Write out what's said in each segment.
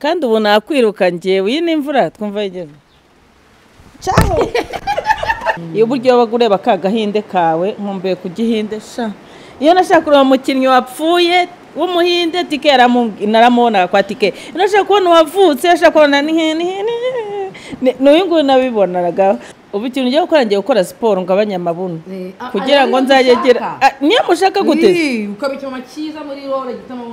kandi ubu nakwiruka ngewe iyi ni imvura twumva yigeze cyaho iyo uburyo waba ureba ka gahinde kawe nkumbuye ku gihinde sha iyo nashaka kureba umukinnyi wapfuye w'umuhinde tike naramubona kwa tike iyo nashaka kubona uwavutse nashaka kubona n'uyu nguyu nabibonaraga ubu ikintu ugiye gukora ngiye gukora siporo ngabanye amabuno kugira ngo nzagegera niyo mushaka gute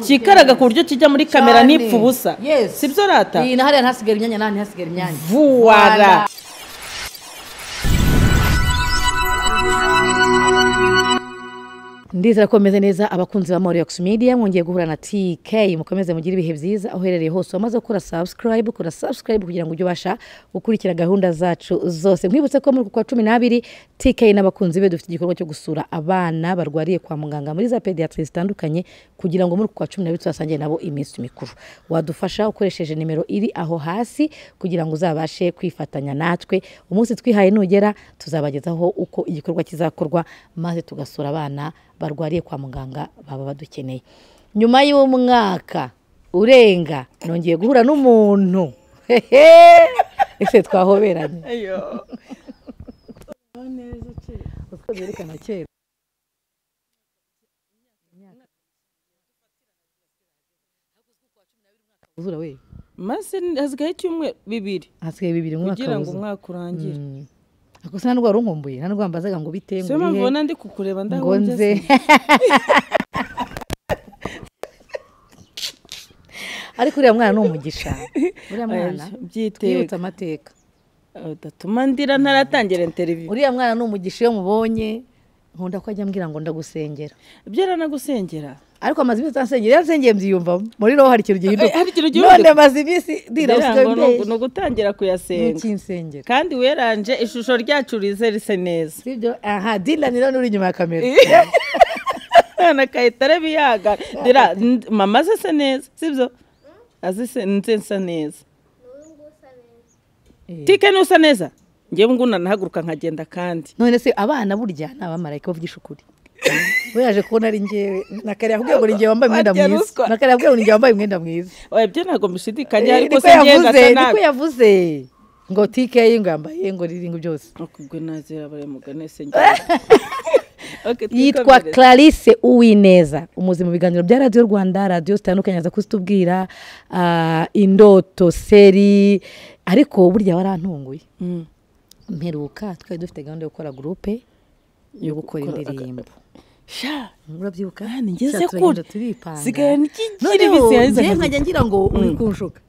kikaraga ku buryo kijya muri kamera n'ipfa ubusa si byo rata iyi na hariya ntihasigare imyanya n'ahandi ntihasigare imyanya vuwara ndizera ko bameze neza abakunzi ba Moriox Media mwongeye guhura na TK mukomeze mugire ibihe byiza aho uherereye hose wamaze gukora subscribe kora subscribe kugira ngo ujye ubasha gukurikira gahunda zacu zose mwibutse ko muri uku kwa cumi n'abiri TK n'abakunzi be dufite igikorwa cyo gusura abana barwariye kwa muganga muri za pediatri zitandukanye kugira ngo muri uku kwa cumi n'abiri tubasangiye nabo iminsi mikuru wadufasha ukoresheje nimero iri aho hasi kugira ngo uzabashe kwifatanya natwe umunsi twihaye nugera tuzabagezaho uko igikorwa kizakorwa maze tugasura abana barwariye kwa muganga baba badukeneye nyuma y'umwaka urenga nongeye guhura n'umuntu hehe ese twahoberanye utwo byerekana kera uzura we maze hasigaye icyumweru bibiri hasigaye bibiri umwaka kugira ngo wuzuye. umwaka urangire Mm. ako se nta ndwara unkumbuye nta ndwara mbazaga ngo bite ngo siyo mpamvu bihe, ubona ndi kukureba ngo nze ndahunze ariko uriya mwana ni umugisha uriya mwana twibutse byiteka amateka udatuma ndira ntaratangira interiviyu uriya mwana ni umugisha iyo mubonye nkunda ko ajya ambwira ngo ndagusengera byaranagusengera ariko amaze iminsi ansengera iyo ansengeye mbyiyumvamo muri roho hari ikintu gihinduka Eh, hari ikintu gihinduka. none maze iminsi ndira ngira usigaye ngo ni ugu- ni umbeshya ugutangira kuyasenga ntukinsengera kandi weranje ishusho ryacu rize rise neza sibyo aha dira ni none uri inyuma ya kamera none akahita areba iyaga ndira n- mama zise neza sibyo azise nze nsa neza Eh. tike nusa neza ngewe ngo unanahaguruka nkagenda kandi none se abana burya ni abamarayika bavugisha ukuri we yaje kubona ari ngewe nakare yakubwiye ngo ni ngewe wambaye umwenda Barya mwiza ruswa. nakare yakubwiye ngo ni ngewe wambaye umwenda mwiza oya byo ntabwo mbishidikanya Eh, ariko niko se ngewe yavuze ngasa niko nabi yavuze ngo tikeyi ngo yambaye ngo riri ngo byose akubwo nazira bari mugane se ngewe Okay, yitwa twikomereze. clarisse uwineza umuzi mu biganiro bya radiyo rwanda radiyo zitandukanye aza kuzitubwira ah, indoto seri ariko burya warantunguye Mm. mperuka twari dufite gahunda yo gukora gurupe yo gukora gukora- indirimbo sha urabyibuka Ah, ni ngeze Sha, turagenda kure. turipanga. Sigaye n'ikigira Noneho ibisi yahize njyewe akazi. nkajya ngira ngo uri kunshuka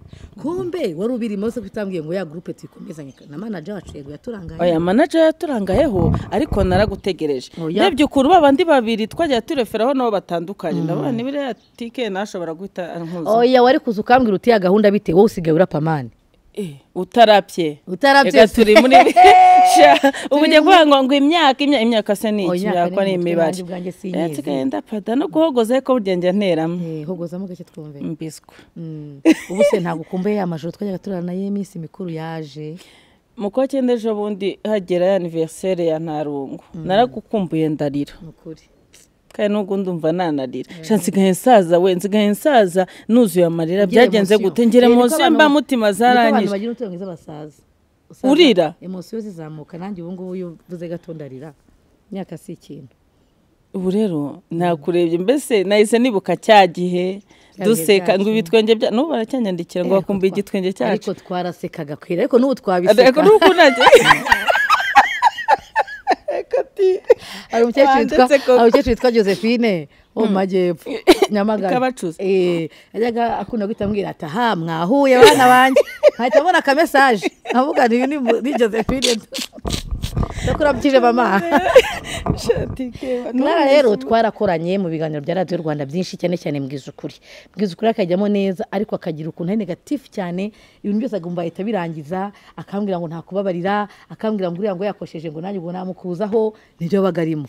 kumbe wari ubirimo se kutambwiye ngo ya gurupe tuyikomezanye na manager wacu yego yaturangaye oya manager yaturangayeho ariko naragutegereje Oya. ndebye ukuntu ba bandi babiri twajya tureferaho nabo batandukanye ndabona nibiri ya tike nashobora guhita ankuza oya wari kuza ukambwira uti ya gahunda bite wowe usigaye urapamane Eh, utarapye utarabye Ega turi muri sha ubu njya kuvuga ngo ngo imyaka imya- imyaka se ni Oya, iki imyaka imyaka ni ni umutwe imibare nanjye ubwanjye sinyizi. Eh, nsigaye ndapada no guhogoza ariko burya njya nteramo Eh, hogozamo gake twumve mbiswi Mm. ubu se ntabwo ukumbuye amajoro twajyaga turana nayo iminsi mikuru yaje mu kwa cyenda ejo bundi hagera ya aniveriseri ya ntarungu naragukumbuye ndarira ni ukuri kandi nubwo ndumva nanarira sha nsigaye nsaza we nsigaye nsaza nuzuye amarira Ugire byagenze emosiyo. gute ngere Eh, niko munsi abantu- mba mutima niko abantu zarangije bagira umutima mwiza basaza Usaza, Urira? emosiyo zizamuka nanjye ubu ngubu iyo uvuze gato ndarira imyaka si ikintu ubu rero nakurebye mbese nahise nibuka cya gihe Cya duseka gihe ngo cyacu. ibitwenge bya n'ubu baracyanyandikira ngo Eh, bakumbuye twa- igitwenge cyacu ariko twarasekaga kwira ariko n'ubu ariko twabiseka nuko nanjye hari umukecuru witwa Wanditse koko. hari umukecuru witwa josephine wo mu majyepfo nyamagana Kabacuzi. Eh, yajyaga akunda guhita ambwira ati aha mwahuye bana banjye nkahita mbona akamesaje nkavuga ni ni mu- ni josephine ndakurabyije mama Clara rero twarakoranye mu biganiro bya radiyo rwanda byinshi cyane cyane mbwiza ukuri mbwiza ukuri akajyamo neza ariko akagira ukuntu ari negatifu cyane ibintu byose agomba ahita abirangiza akambwira ngo ntakubabarira akambwira ngo uriya ngo yakosheje ngo nanjye ubwo namukuzaho nibyo baga arimo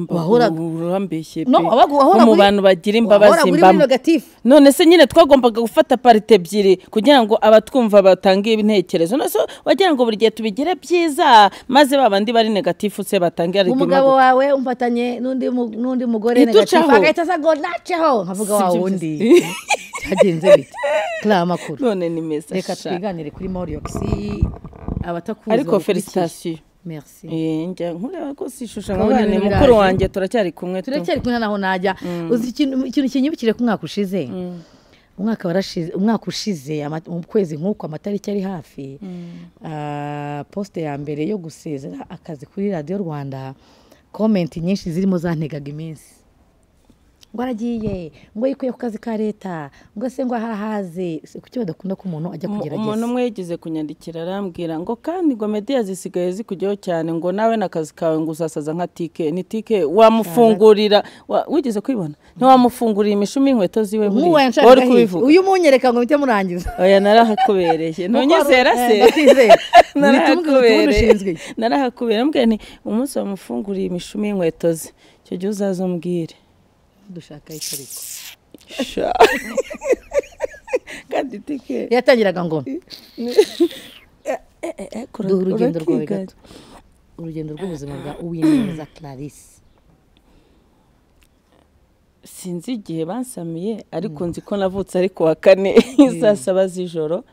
Wahoraga- urambeshye pe No, wabaga- wahoraga wo mu uri- bantu bagira wahoraga imbabazi uri muri mbamo negatifu. none se nyine twagombaga gufata parite ebyiri kugira ngo abatwumva batange ibintekerezo none se wagira ngo buri gihe tubigire byiza maze ba bandi ari negatifu se batangira umugabo wawe umfatanye n'undi mu- n'undi mugore Gitucaho. negative agahita aza ngo naceho nkavuga wa wundi cyagenze bite kiriya makuru none ni meza reka sha. twiganire kuri Moriox abatakuzi ariko bagukurikira. felicitasiyo merci Eh, njya nkureba ko sishusha Twabonye nkabane ibintu mukuru biraje. wanjye turacyari kumwe tu. turacyari kumwe naho najya uzi ikintu ikintu kinyibukire ku mwaka ushize umwaka warashize umwaka ushize ama- mu kwezi nk'uko amatariki ari hafi ah, poste ya mbere yo gusezera akazi kuri radiyo rwanda komenti nyinshi zirimo zantegaga iminsi ngo aragiye ngo yikuye ku kazi ka leta ngo se ngo ahahaze Si kuki badakunda ko umuntu ajya Umu- kugerageza umuntu umwe yigeze kunyandikira arambwira ngo kandi ngo mediya zisigaye zikujyaho cyane ngo nawe n'akazi kawe ngo uzasaza nka tike ni tike wamufungurira wa- wigeze kwibona ntiwamufungurira imishumi y'inkweto ziwe nk'uwawe buriya wari nshaka kubivuga uyu munyereka ngo mpite murangiza oya narahakubereye ntunyizera se Ndakwizera. Ntitumuge- tumwe narahakubereye dushinzwe iki? narahakubereye mbwira nti umunsi wamufunguriye imishumi y'inkweto ze icyo gihe uzazombwire dushaka iki ariko Sha. kandi tike yatangiraga ngo eh, eh, kura- duha urugendo rwawe urakiganya. gato urugendo rw'ubuzima bwa uwineza clarisse sinzi igihe bansamiye ariko nzi ko navutse ari ku wa kane saa saba z'ijoro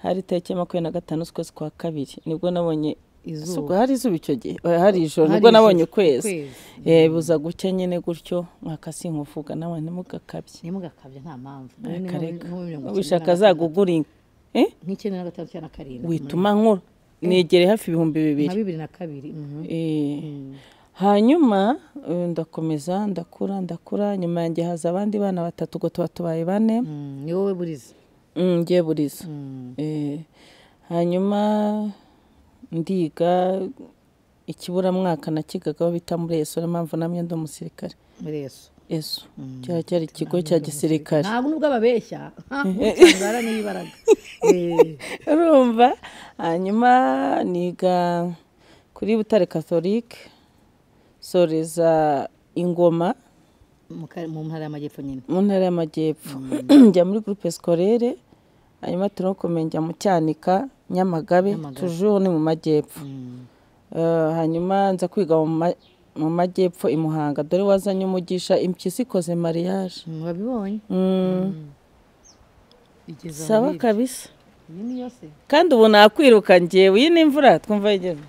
hari itariki ya makumyabiri na gatanu z'ukwezi kwa kabiri nibwo nabonye Izuba. Subwo hari izuba icyo gihe Oya, hari ijoro Hari nibwo nabonye ijoro, ukwezi ukwezi. Eh, buza gucya nyine gutyo mwakasinkuvuga nawe ntimugakabye ntimugakabye nta mpamvu Nawe ni reka nko- reka nko muri mirongo icyenda wishaka na gatanu. azagugura eh? nk'icyenda na gatanu cyangwa na karindwi wituma nkura negere hafi ibihumbi bibiri nka bibiri na kabiri mhm. Eh, hanyuma eh, ndakomeza ndakura ndakura nyuma yanjye haza abandi bana batatu ubwo tuba tubaye bane Mm, ni wowe buriza Mm, njye buriza Eh, hanyuma ndiga ikiburamwaka nakigagaho bita muri eso niyo mpamvu namwe ndi umusirikare muri yesu eso cyari cyari ikigo cya gisirikare ntabwo nubwo ababeshya ntibara n'ibaraga Eh, urumva hanyuma niga kuri butare katholike soreza ingoma mu ka- mu ntara y'amajyepfo nyine mu ntara y'amajyepfo njya muri gurupe sikorere hanyuma turokome njya mu cyanika nyamagabe Nyamagabe. tujeho ni mu majyepfo Mm. Eh, hanyuma nza kwiga mu ma- mu majyepfo i muhanga dore wazanye umugisha impyisi ikoze mariage Mm, wabibonye Mm, igeze aho sawa iri. kabisa Iyi ni yose kandi ubu nakwiruka ngewe iyi ni imvura twumva yigeze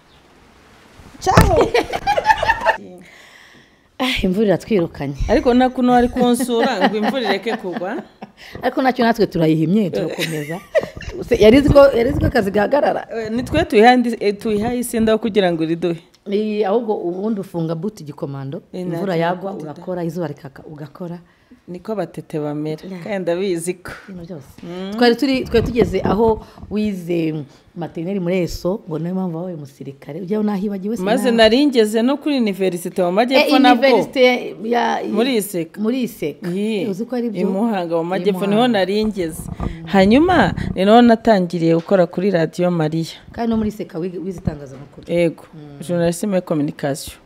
Ah, imvura iratwirukanye ariko na kuno ari kunsura ngo imvura ireke kugwa ariko nacyo natwe turayihimye turakomeza Se- yari izi ko- yari izi ko akazi gahagarara Eh, ni twe tuyihandi- eh, tuyihaye isinda yo kugira ngo iriduhe Ni ahubwo ubundi ufunga buti igikomando Eh, imvura ntabwo yagwa nabwo urakora izuba rikaka ugakora niko abatete bamera kandi ndabizi ko ibintu byose twari turi twari tugeze aho wize materineri muri eso ngo niyo mpamvu wabaye umusirikare ujyaho nahibagiwe maze nari ngeze no kuri univerisite mu majyepfo nabwo iniverisite ya muri iseka muri iseka Iyi, uzi ko ari i byo Muhanga mu majyepfo I niho Muhanga. nari ngeze hanyuma ni naho natangiriye gukora kuri radiyo mariya kandi no muri iseka wize wize itangazamakuru ego journalisme et communication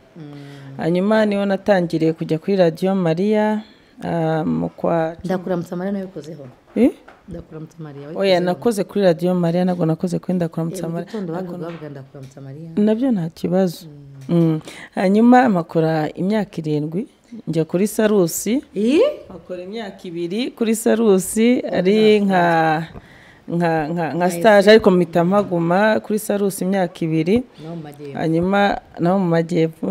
hanyuma niho natangiriye kujya kuri radiyo mariya ah, mu kwa ndakuramutsa mariya nawe ukozeho Eh? ndakuramutsa mariya oya nakoze kuri radiyo mariya ntabwo nakoze kuri ndakuramutsa mu mariya gitondo bavuga bavuga ndakuramutsa mariya nabyo nta kibazo Mm. hanyuma mpakora imyaka irindwi njya kuri sarusi iyi akora imyaka ibiri kuri sarusi ari nka nka nka nka stage ariko mpita mpaguma kuri sarusi imyaka ibiri no mu majyepfo hanyuma naho mu majyepfo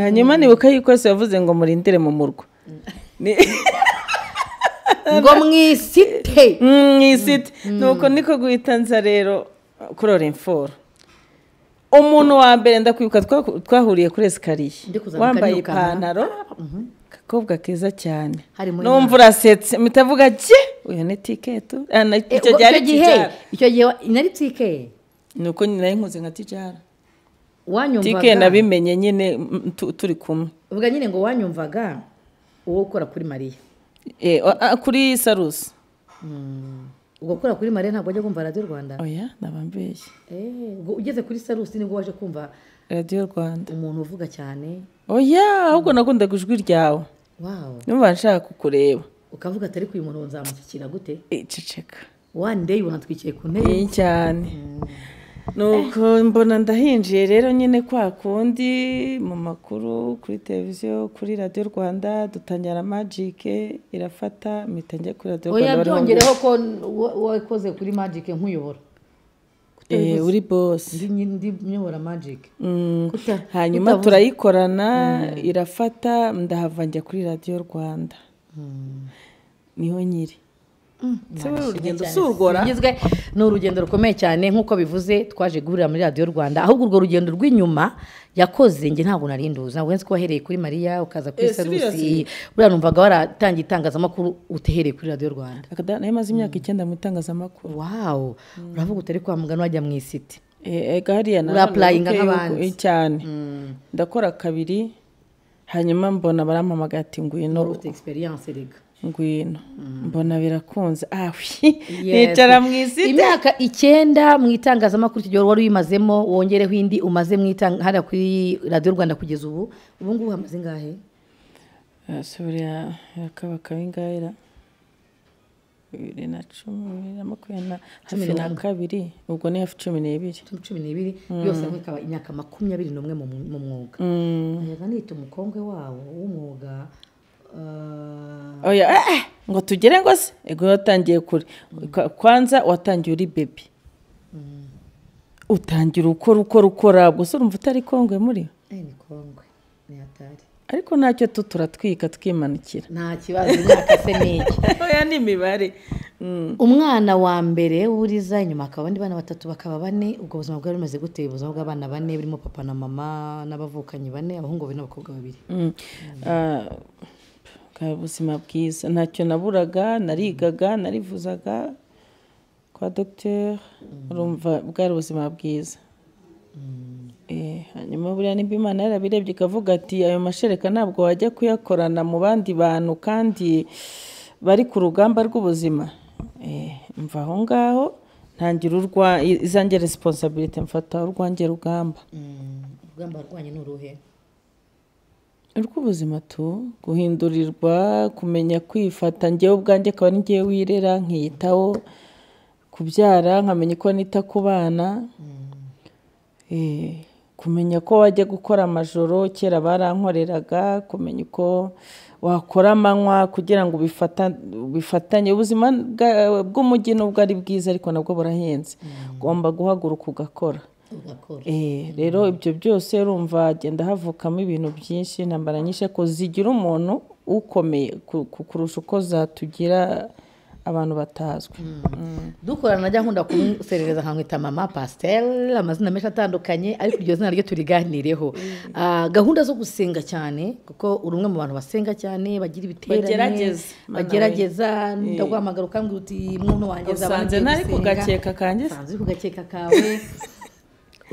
hanyuma nibuka yuko yose yavuze ngo murindire mu murwa Ni- ngo mwisite Mm, mu isiti nuko niko guhita nza rero kurora imforo umuntu wa mbere ndakwibuka twahu- twahuriye kuri esikariye Ndi kuzamuka wambaye nirukanka. ipantaro akakobwa keza cyane Hari muri numva urasetse mpita avuga ke uyu ni tiketu Ah, na- Eh, icyo ubwo gihe ari tijara icyo gihe wa- nari tike nuko nari nkuze nka tijara tike wanyumvaga nabimenye nyine mm, tu- turi kumwe uvuga nyine ngo wanyumvaga uwo ukora kuri mariya Eh, ah, ah, kuri sarusi ubwo ukora kuri mariya ntabwo wajya kumva radiyo rwanda oya nabambeshye Eh, ubwo ugeze kuri sarusi nibwo waje kumva radiyo rwanda umuntu uvuga cyane oya ahubwo nakundaga ijwi ryawe wawu numva nshaka kukureba ukavuga atari uyu muntu nzamushyikira gute iceceka one day ubona twicaye ku ntebe iyi cyane nuko mbona ndahinjiye rero nyine kwa kundi mu makuru kuri televiziyo kuri radiyo rwanda dutangira na magike irafata mpita njya kuri radiyo rwanda oya bariho ngo- byongereho ko wa- wakoze kuri magic nkuyobora Eh, uri bose ndi ndi nyobora magic Mm, Kuta- hanyuma kutavuza. turayikorana irafata ndahava njya kuri radiyo rwanda niho nyiri Se wowe urugendo si urwora Bigizwe ni urugendo rukomeye cyane nk'uko bivuze twaje guhurira muri radiyo rwanda ahubwo urwo rugendo rw'inyuma yakoze njye ntabwo narinduzi ntabwo nzi ko wahereye kuri mariya ukaza kuri Eh, sarusi seriously? buriya numvaga waratangiye itangazamakuru utehereye kuri radiyo rwanda Akada- nayo maze imyaka icyenda mu itangazamakuru wawu uravuga utari kwa mugano wajya mu isiti Eh, ega hariya na Urapurayinga nk'abandi. cyane ndakora kabiri hanyuma mbona barampamagaye ati ngwino ufite egisperiyanse rega ngwino mbona birakunze awi nicara mu izina imyaka icyenda mu itangazamakuru icyo gihe wari uyimazemo wongereho indi umaze mu itanga hariya kuri radiyo rwanda kugeza ubu ubu ngubu hamaze ingahe buriya yakabaka bingahe bibiri na cumi bibiri na makumyabiri na hafi na kabiri ubwo ni hafi cumi n'ibiri cumi cumi n'ibiri yose hamwe ikaba imyaka makumyabiri n'umwe mu mu mwuga ayaga nita umukongwe wawo w'umwuga eh, oya eh, eh, ngo tugere ngo se ego watangiye kure Ka- kwanza watangiye uri bebi utangira ukora ukora ukora gusa urumva utari kongwe muri eh, ni kongwe ni atari ariko ntacyo tu turatwika twimanukira nta kibazo imyaka se ni iki oya ni imibare umwana wa mbere w'uriza inyuma hakaba abandi bana batatu bakaba bane ubwo buzima bwari bumeze gute ubuzima bw'abana bane burimo papa na mama n'abavukanyi bane abahungu babiri n'abakobwa babiri Mm. Ah, bwa buzima bwiza ntacyo naburaga narigaga narivuzaga kwa dogiteri urumva bwari ubuzima bwiza Eh, hanyuma buriya nimba imana yarabirebye ikavuga ati ayo mashereka ntabwo wajya kuyakorana mu bandi bantu kandi bari ku rugamba rw'ubuzima Eh, mva aho ngaho ntangira urwa izange resiponsabirite mfata urwange rugamba urugamba rwanyu ni uruhe urw'ubuzima tu guhindurirwa kumenya kwifata njyewe ubwanjye akaba ari njyewe wirera nkiyitaho kubyara nkamenya uko nita ku bana Eh, kumenya ko wajya gukora amajoro kera barankoreraga kumenya uko wakora amanywa kugira ngo ubifata- ubifatanye ubuzima bwa- bw'umujyi nubwo ari bwiza ariko nabwo burahenze ugomba guhaguruka ugakora ugakora Eh, rero ibyo byose urumva hagenda havukamo ibintu byinshi intambara nyinshi ko zigira umuntu ukomeye ku- ku- kurusha uko zatugira abantu batazwi dukorana najya nkunda kumuserereza nkamwita mama pasiteri amazina menshi atandukanye ariko iryo zina ryo turiganireho Ah, gahunda zo gusenga cyane kuko uri umwe mu bantu basenga cyane bagira ibiterane Bagerageza, mana bagerageza ndaguhamagara ukambwira uti mwuno wanjye usanze ntari ku gakeka kanjye se? usanze uri ku gakeka kawe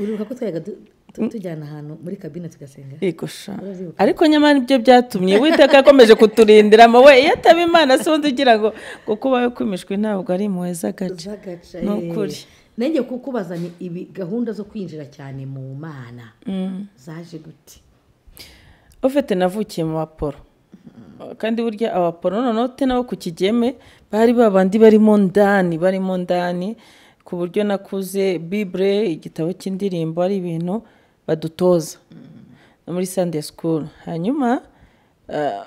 uribuka ko twayaga du- tu- tujyana ahantu muri kabine tugasenga Yego sha. ariko nyamara ibyo byatumye uwiteka yakomeje kuturindiramo we iyo ataba imana si undi ugira ngo ngo kuba yakumishwe ntabwo ari impuhwe z'agace zagaca Ni eh. ukuri. nanjye kukubaza ni ibi gahunda zo kwinjira cyane mu mana zaje gute ufite navukiye mu baporo kandi burya abaporo noneho te nabo ku kigeme bari babandi barimo ndani barimo ndani ku buryo nakuze bibure igitabo cy'indirimbo ari ibintu badutoza no muri sunday school hanyuma ah,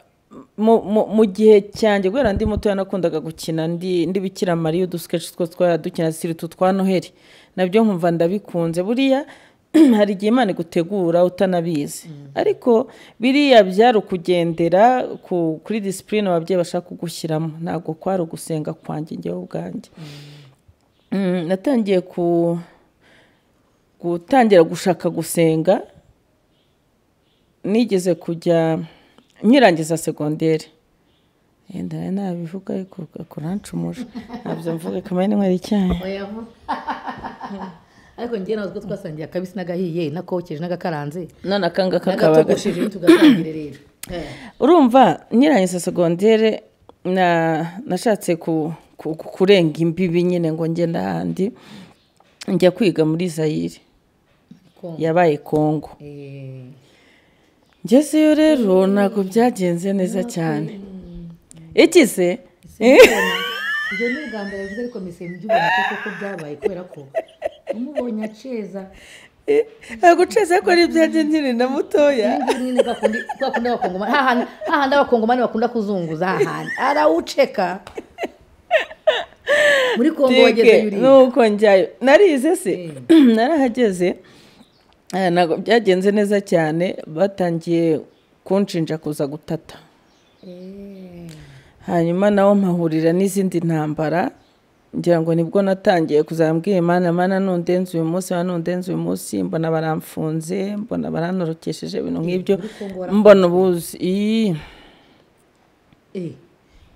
mu- mu- mu gihe cyanjye kubera ndi mutoya nakundaga gukina ndi ndi bikira mariya udusikeci two twari dukina siritu twa noheli nabyo nkumva ndabikunze buriya hari igihe imana igutegura utanabizi ariko biriya byari ukugendera ku- kuri disipurine ababyeyi bashaka kugushyiramo ntabwo kwari ugusenga kwanjye njyewe ubwanjye Mm, natangiye ku gutangira gushaka gusenga nigeze kujya nkirangiza segonderi yenda nayo nabivuga ariko kurancumuje ntabyo mvuga kamenya n'inywera icyayi oya vuba ariko njye nawe ubwo twasangiye akabisi n'agahiye n'akokeje n'agakaranze none akanga kakabaga n'agatogosheje ntitugatangire rero urumva nkirangiza segondere na nashatse ku- ku- ku- kurenga imbibi nyine ngo njye n'ahandi njya kwiga muri zayire yabaye kongo ngezeyo rero ntabwo byagenze neza cyane ikize ibyo ni ubwa mbere bivuze ariko mise mu by'ubuntu kuko byabaye kubera ko umubonye aceza guceza ko ari ibyanjye nkiri na mutoya nyine bakunda abakongomani hahandi hahandi abakongomani bakunda kuzunguza hahandi arawuceka muri kongo wageze Tike, yuri nuko njyayo narize se narahageze eh, ntabwo byagenze neza cyane batangiye kunshinja kuza gutata hanyuma nawo mpahurira n'izindi ntambara ngira ngo nibwo natangiye kuzambwira imana mana nundenze uyu munsi mana nundenze uyu munsi mbona baramfunze mbona barantorokesheje ibintu nk'ibyo muri Congo mbona ubuzi Ii. Eh,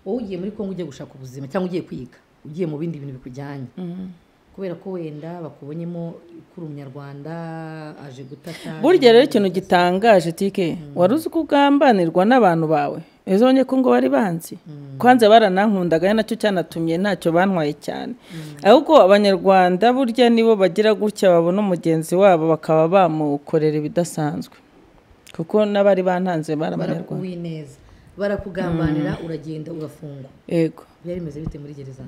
wowe ugiye muri kongo ugiye gushaka ubuzima cyangwa ugiye kwiga ugiye mu bindi bintu bikujyanye kubera ko wenda bakubonyemo kuri umunyarwanda aje gutata burya rero ikintu gitangaje tike wari uzi ko ugambanirwa n'abantu bawe ejo bonye ko ngo bari banzi kwanza baranankundaga ari nacyo cyanatumye ntacyo bantwaye cyane ahubwo abanyarwanda burya nibo bagira gutya babona mugenzi wabo bakaba bamukorera ibidasanzwe kuko n'abari bantanze bari abanyarwanda barakuguye neza barakugambanira uragenda urafungwa yego byari bimeze bite muri gereza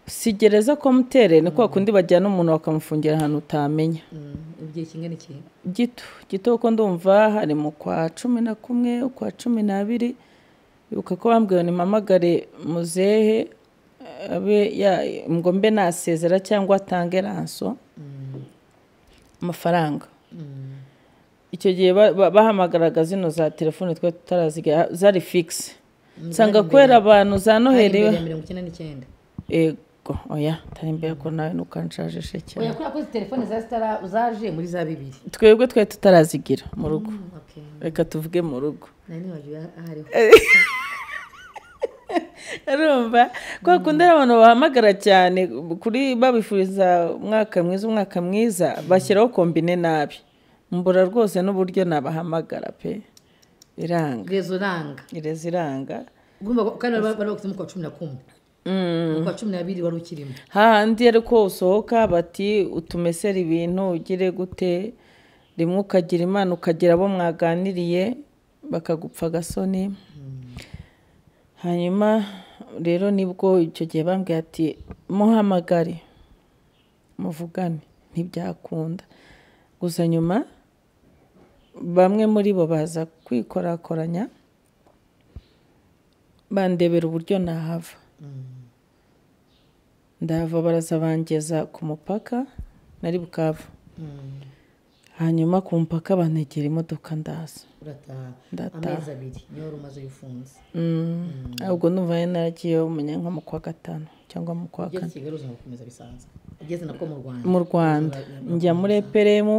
si gereza komutere ni kwa kundi bajyana umuntu bakamufungira ahantu utamenya Mm, igihe kingana iki gito gito kuko ndumva hari mu kwa cumi na kumwe ukwa cumi n'abiri ibuka ko bambwiye nimpamagare muzehe abe ya- ngo mbe nasezera cyangwa atange ranso amafaranga icyo gihe ba- ba- bahamagaraga zino za telefone twari tutaraziga zari fikisi nsanga kubera abantu za noheli imbere ya mirongo icyenda n'icyenda ego oya tari imbere ko nawe nukanshaje cyane oya kubera ko izi telefone za sitara zaje muri za bibiri twebwe twari tutarazigira mu rugo Mm, okay. reka tuvuge mu rugo nari nibagiwe ahariho arumva kwa kundi hari abantu bahamagara cyane kuri babifuriza umwaka mwiza umwaka mwiza bashyiraho kombine nabi mbura rwose n'uburyo nabahamagara pe iranga rezo ranga ireza iranga ugomba kandi bari bari bagusemo ku wa cumi na kumwe ku wa cumi n'abiri wari ukirimo hahandi ariko usohoka bati utumesere ibintu ugire gute rimwe ukagira imana ukagira abo mwaganiriye bakagupfa agasoni hanyuma rero nibwo icyo gihe bambwiye ati muhamagare muvugane ntibyakunda gusa nyuma bamwe muri bo baza kwikorakoranya bandebera uburyo nahava ndahava baraza bangeza ku mupaka nari bukavu hanyuma ku mupaka bantegera imodoka ndaza urataha Ndataha. amezi abiri niyo wari umaze uyu ufunze ahubwo numva yari naragiyeho umenya nko mu kwa gatanu cyangwa mu kwa ugeze kane i kigali uzajya gukomeza bisanzwe ugeze nako mu rwanda mu rwanda njya muri eperemu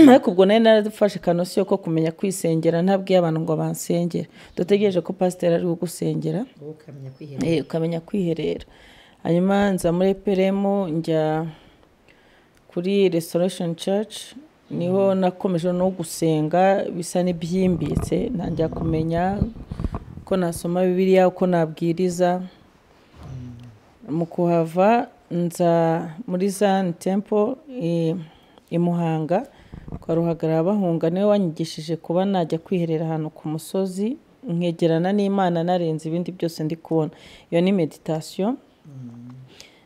ariko ubwo nari narafashe kanosiyo ko kumenya kwisengera ntabwiye abantu ngo bansengere dutegereje ko pasiteri ari gusengera wowe ukamenya kwihera Eh, ukamenya kwiherera hanyuma nza muri peremu njya kuri restoration church niho nakomeje no gusenga bisa n'ibyimbitse ntangira kumenya ko nasoma bibiliya uko nabwiriza mu kuhava nza muri zani tempo i- i muhanga kwa ruhagarara bahunga niwe wanyigishije kuba najya kwiherera ahantu ku musozi nkegerana n'imana narenze ibindi byose ndi kubona iyo ni meditasiyo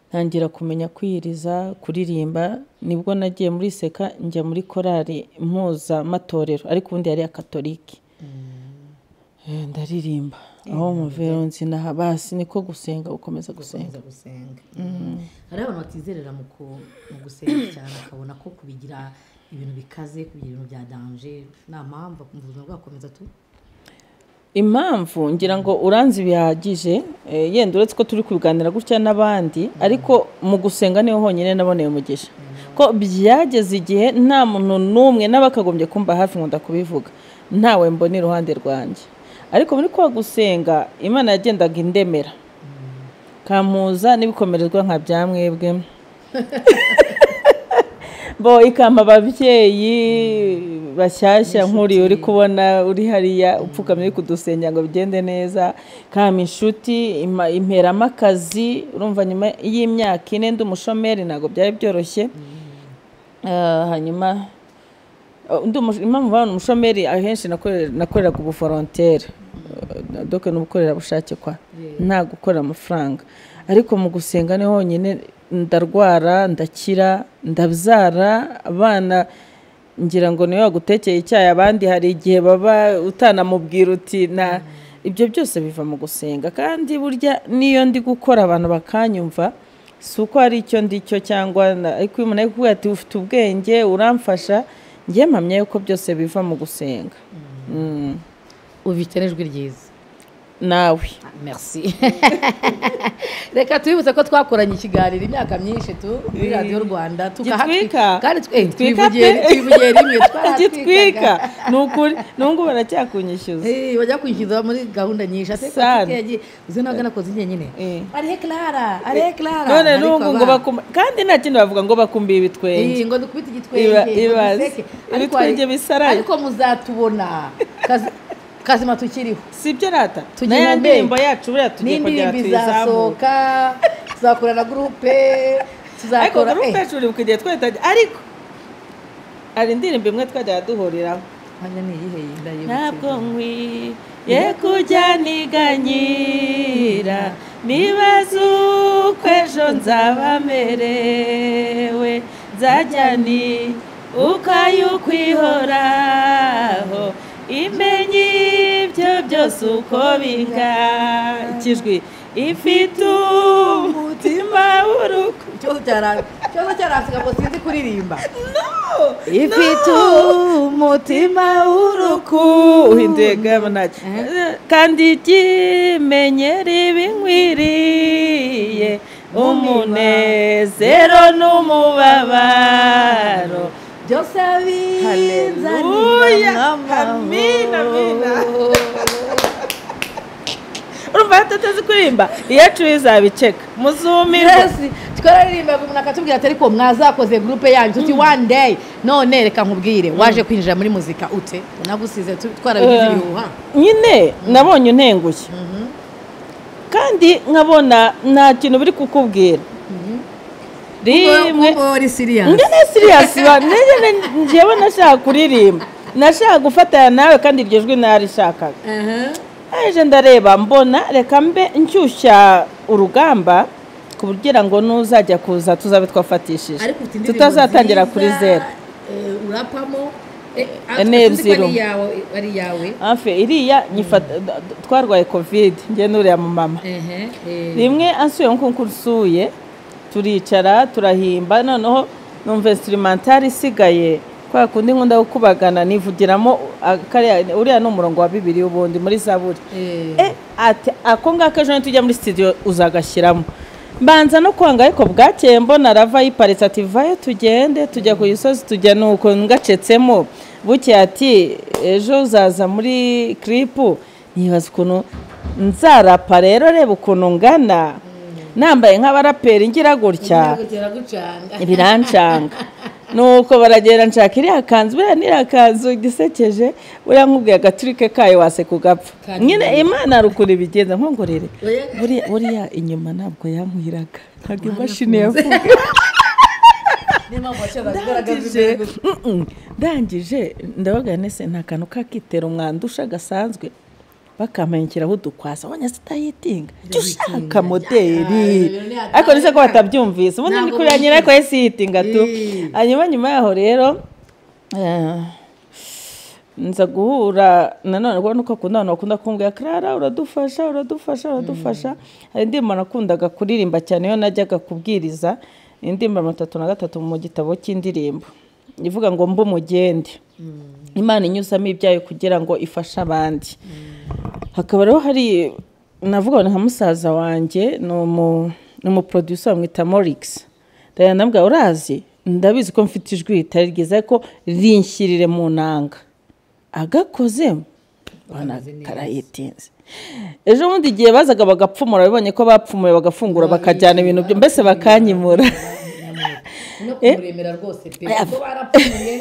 ntangira kumenya kwiyiriza kuririmba nibwo nagiye muri seka njya muri korali mpuzamatorero ariko ubundi yari iya katolike Eh, ndaririmba aho muvero nzinaha basi niko gusenga gukomeza gusenga gukomeza gusenga hari abantu batizerera mu ku- mu gusenga cyane akabona ko kubigira ibintu bikaze kubigira ibintu bya danje nta mpamvu mu buzima bwakomeza tu impamvu ngira ngo uranze bihagije eh, yenda uretse ko turi kubiganira gutya n'abandi ariko mu gusenga niho honyine naboneye umugisha ko byageze igihe nta muntu n'umwe n'abakagombye kumva hafi ngo ndakubivuga ntawe mbona iruhande rwanjye ariko muri kwa gusenga imana yagendaga indemera kampuza n'ibikomerezwa nka bya mwebwe bo ikampa ababyeyi bashyashya nk'uriya uri kubona uri hariya upfukamye uri kudusengera ngo bigende neza kampa inshuti impa- imperamo akazi urumva nyuma y'imyaka ine ndi umushomeri ntabwo byari byoroshye Ah, hanyuma Oh, ndi umush- impamvu babona umushomeri ahenshi nakorera- nakoreraga ubuforonteri doke ni ubukorerabushake kwa nta gukorera amafaranga ariko mu gusenga ni honyine ndarwara ndakira ndabyara abana ngira ngo niwe wagutekeye icyayi abandi hari igihe baba utanamubwira uti na ibyo byose biva mu gusenga kandi burya n'iyo ndi gukora abantu bakanyumva si uko hari icyo ndi cyo cyangwa na- ariko iyo umuntu ari kukubwira ati ufite ubwenge uramfasha njye mpamya yuko byose biva mu gusenga Mm. ubifite n'ijwi ryiza nawe merci reka tubibutse ko twakoranye ikiganiro imyaka myinshi tu muri radiyo rwanda Gitwika? kandi tw- eh, Gitwika twivugiye pe? twivugiye rimwe gitwika twaratwikaga ni ukuri n'ubwo baracyakunyishyuza Eh, bajya kwishyuza muri gahunda nyinshi ate Sana. Gitwika yagiye uzi nawe agana koze nyine Eh. arihe clara arihe clara none Ariko n'ubu ngo aba- bakumba kandi nta kindi bavuga ngo bakumbiye ibitwenge Eh, ngo dukubite igitwenge Iba- ngo ibaze. duseke. Ariko Ibitwenge hari- bisaraye. ariko muzatubona Kazi- kazima tukiriho si ibyo rata Tugira n'aya imbe. ndirimbo yacu buriya tugiye kongera n'indirimbo tuyizamure izasohoka tuzakora na gurupe ariko tuzakora gurupe eh, yacu uri kugiye twahita ariko hari indirimbo imwe twajyaga duhuriraho hanyuma ni iyihe yinda yibukirwa? ntabwo nkwiye kujya niganyira nibaza uko ejo nzaba merewe nzajya ni uko y'ukwihoraho imenye ibyo byose uko bingana ikijwi ifite umutima w'urukundo ikibazo cyara- ikibazo cyarasika ngo sinzi kuririmba ifite umutima w'urukundo gabanaki kandi ikimenyero ibinkwiriye umunezero n'umubabaro byose Haleluya. bizanira Amina, amina. amahoro urumva yatateze kuririmba iyacu izabiceka muzumirwa Yes, twararirimbaga umuntu akatubwira ati ariko mwazakoze gurupe yanyu tuti one day none reka nkubwire waje kwinjira muri muzika ute unagusize tu- twarabigize Eh. ibihuha nyine nabonye untengushye kandi nkabona nta kintu biri kukubwira rimwe Ngo- ngo uri serious. njye ni siriyasi njyewe nashaka kuririmba nashaka gufatanya nawe kandi iryo jwi narishakaga Aha. aje ndareba mbona reka mbe nshyushya urugamba kugira ngo nuzajya kuza tuzabe twafatishije ariko ufite indirimbo tutazatangira nziza, kuri zeru eh, urapamo Ene ebyiri. yawe ari iyawe hafi iriya nyifata twarwaye kovide njye n'uriya mu mama Ehe, eh. rimwe ansuye nkuko usuye turicara turahimba noneho numva instrumental isigaye kubera kundi nkunda gukubagana nivugiramo ah, kariya- uriya ni umurongo wa bibiri ubundi muri zaburi Eh. e ati ako ngako ejo nitujya muri studio uzagashyiramo mbanza no kwanga ariko bwakeye mbona rava yiparitse ati vayo tugende tujya ku gisozi tujya nuko ngacetsemo buke ati ejo uzaza muri kiripu nyibaza ukuntu nzarapa rero reba ukuntu ngana nambaye nk'abaraperi ngira gutya Gutera gucanga. birancanga nuko baragenda nshaka iriya kanzu buriya n'iriya kanzu gisekeje buriya nkubwiye agaturike kayo wase kugapfa Kandi nyine imana hari ukuntu ibigenza nkongorere Oya. buriya buriya inyuma ntabwo yankwiraga ntabwo imashini yavuga Niyo mpamvu waciye agaragaza ndangije imbere gusa. Mm-mm. ndangije ndabaga nese nta kantu kakitera umwandusha gasanzwe bakampanyukiraho udukwasa abonye zitayitinga jya ushaka moderi Ah, ariko nise ko batabyumvise ubundi ni Ntabwo kurira nyine ariko yesi yitinga tu Eh. hanyuma nyuma yaho rero eh, nza guhura nanone ubwo nuko akunda abantu bakunda kumbwira clara uradufasha uradufasha uradufasha hari indirimbo nakundaga kuririmba cyane iyo najyaga kubwiriza indirimbo mirongo itatu na gatatu mu gitabo cy'indirimbo ivuga ngo mbe umugende imana inyuzamo ibyayo kugira ngo ifashe abandi hakaba rero hari navuga nka musaza wanjye ni umu ni umuproducer bamwita morix ndagenda ndamubwira urazi ndabizi ko mfite ijwi ritari ryiza ariko rinshyirire mu nanga agakoze mbona karayitinze ejo bundi igihe bazaga bagapfumura bibonye ko bapfumuye bagafungura bakajyana ibintu byo mbese bakanyimura no kumuremera rwose pe kuko barapfuye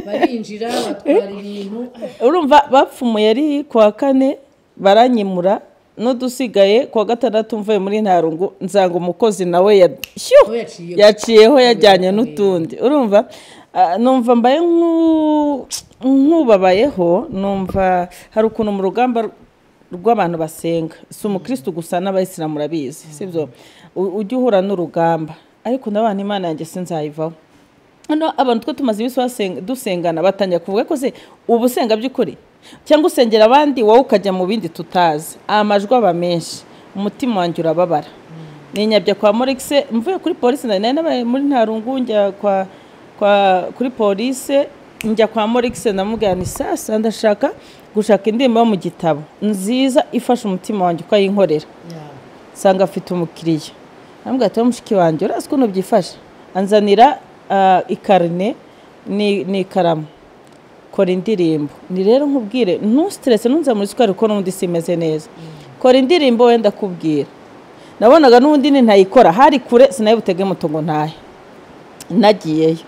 barinjira batwara ibintu urumva bapfumuye ari kuwa kane baranyimura n'udusigaye kuwa gatandatu mvuye muri ntarungu nzanga umukozi nawe ya- shyo! we yaciye yaciyeho yajyanye n'utundi urumva Ah, numva mbaye nk'u- nk'ubabayeho numva hari ukuntu mu rugamba rw'abantu basenga si umukristo gusa n'abayisilamu urabizi sibyo u- ujye uhura n'urugamba ariko nabana imana yanjye sinzayivaho hano abantu two tumaze iminsi basenga- dusengana batangira kuvuga ko se ubu usenga by'ukuri cyangwa usengera abandi wowe ukajya mu bindi tutazi amajwi aba menshi umutima wanjye urababara ninyabya kwa morikise mvuye kuri polisi nari nari nabaye muri ntarungu njya kwa kwa kuri polisi njya kwa morikise ndamubwira ni sasa ndashaka gushaka indirimbo yo mu gitabo nziza ifasha umutima wanjye ukayinkorera nsanga afite umukiriya namubwira ati mushiki wanjye urazi ukuntu byifasha anzanira ah, ikarine ni- n'ikaramu kora indirimbo ni rero nkubwire ntusiterese ntunze muri sukari kuko n'ubundi simeze neza kora indirimbo wenda kubwira nabonaga n'ubundi ni ntayikora hari kure sinayibutege muto ngo ntahe nagiyeyo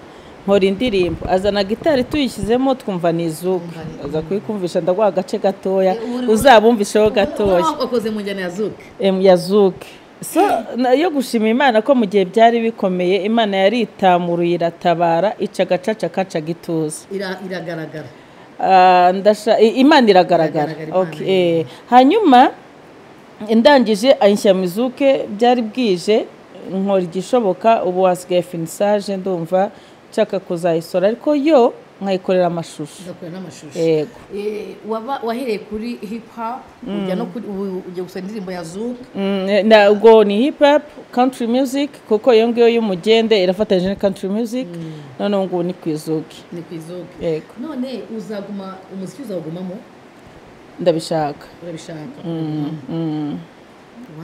nkora indirimbo azana gitari tuyishyizemo twumva ni izuku aza kuyikumvisha ndaguha agace gatoya uzabumvisheho gatoya wakoze mu njyana ya zuke em yazuke so na- yo gushima imana ko mu gihe byari bikomeye imana yaritamuruye iratabara ica agacaca kaca gituza iragaragara Ah, ndasha i- imana iragaragara Iragaragara, Imana okay eh. hanyuma ndangije anshyira mu izuke byari bwije nkora igishoboka ubu wasigaye finisaje ndumva nshaka kuzayisora ariko yo nkayikorera amashusho ugakora n'amashusho yego Eh, waba wahereye kuri hip hop ujya no kuri ubu ujya gusura indirimbo ya zuke Mm, ntabwo ni hip hop country music kuko iyo ngiyo y'umugende irafatanyije na country music noneho ngubu ni ku izuki ni ku izuke yego none uzaguma umuziki uzawugumamo ndabishaka urabishaka Mm.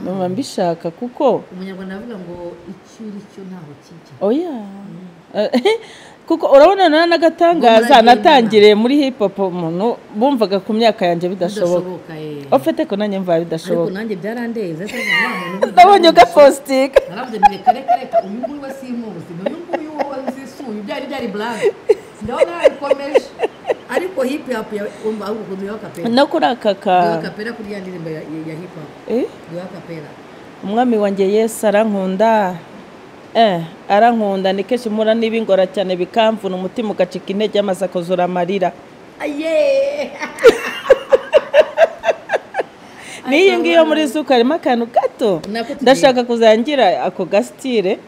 numva mbishaka kuko umunyarwanda aravuga ngo icyo uri cyo ntaho kijya oya kuko urabona na n'agatangaza Muragira natangiriye muri hip hop umuntu bumvaga ku myaka yanjye bidashoboka bidashoboka eh. ofite ko nanjye mvaba ariko bidashoboka nanjye byarandeze ariko nta muntu ubizi. ndabonye ugapositinga narabyo reka reka reka uyu nguyu we simuzi uyu nguyu wo nzisuye byari byari blague ndabona yabikomeje ariko hip hop yawe umva ahubwo ukuntu yawe kapera no kuri aka ka yawe kapera kuri ya ndirimbo ya ya- ya hip hop Eh? yawe kapera umwami wanjye yesu arankunda eh arankunda ni kenshi mpura n'ibingora cyane bikamvuna umutima ugacika intege amaze akuzura amarira aye n'iyi ngiyo muri zuka harimo akantu gato Nako tugiye. ndashaka kuzangira ako gasitire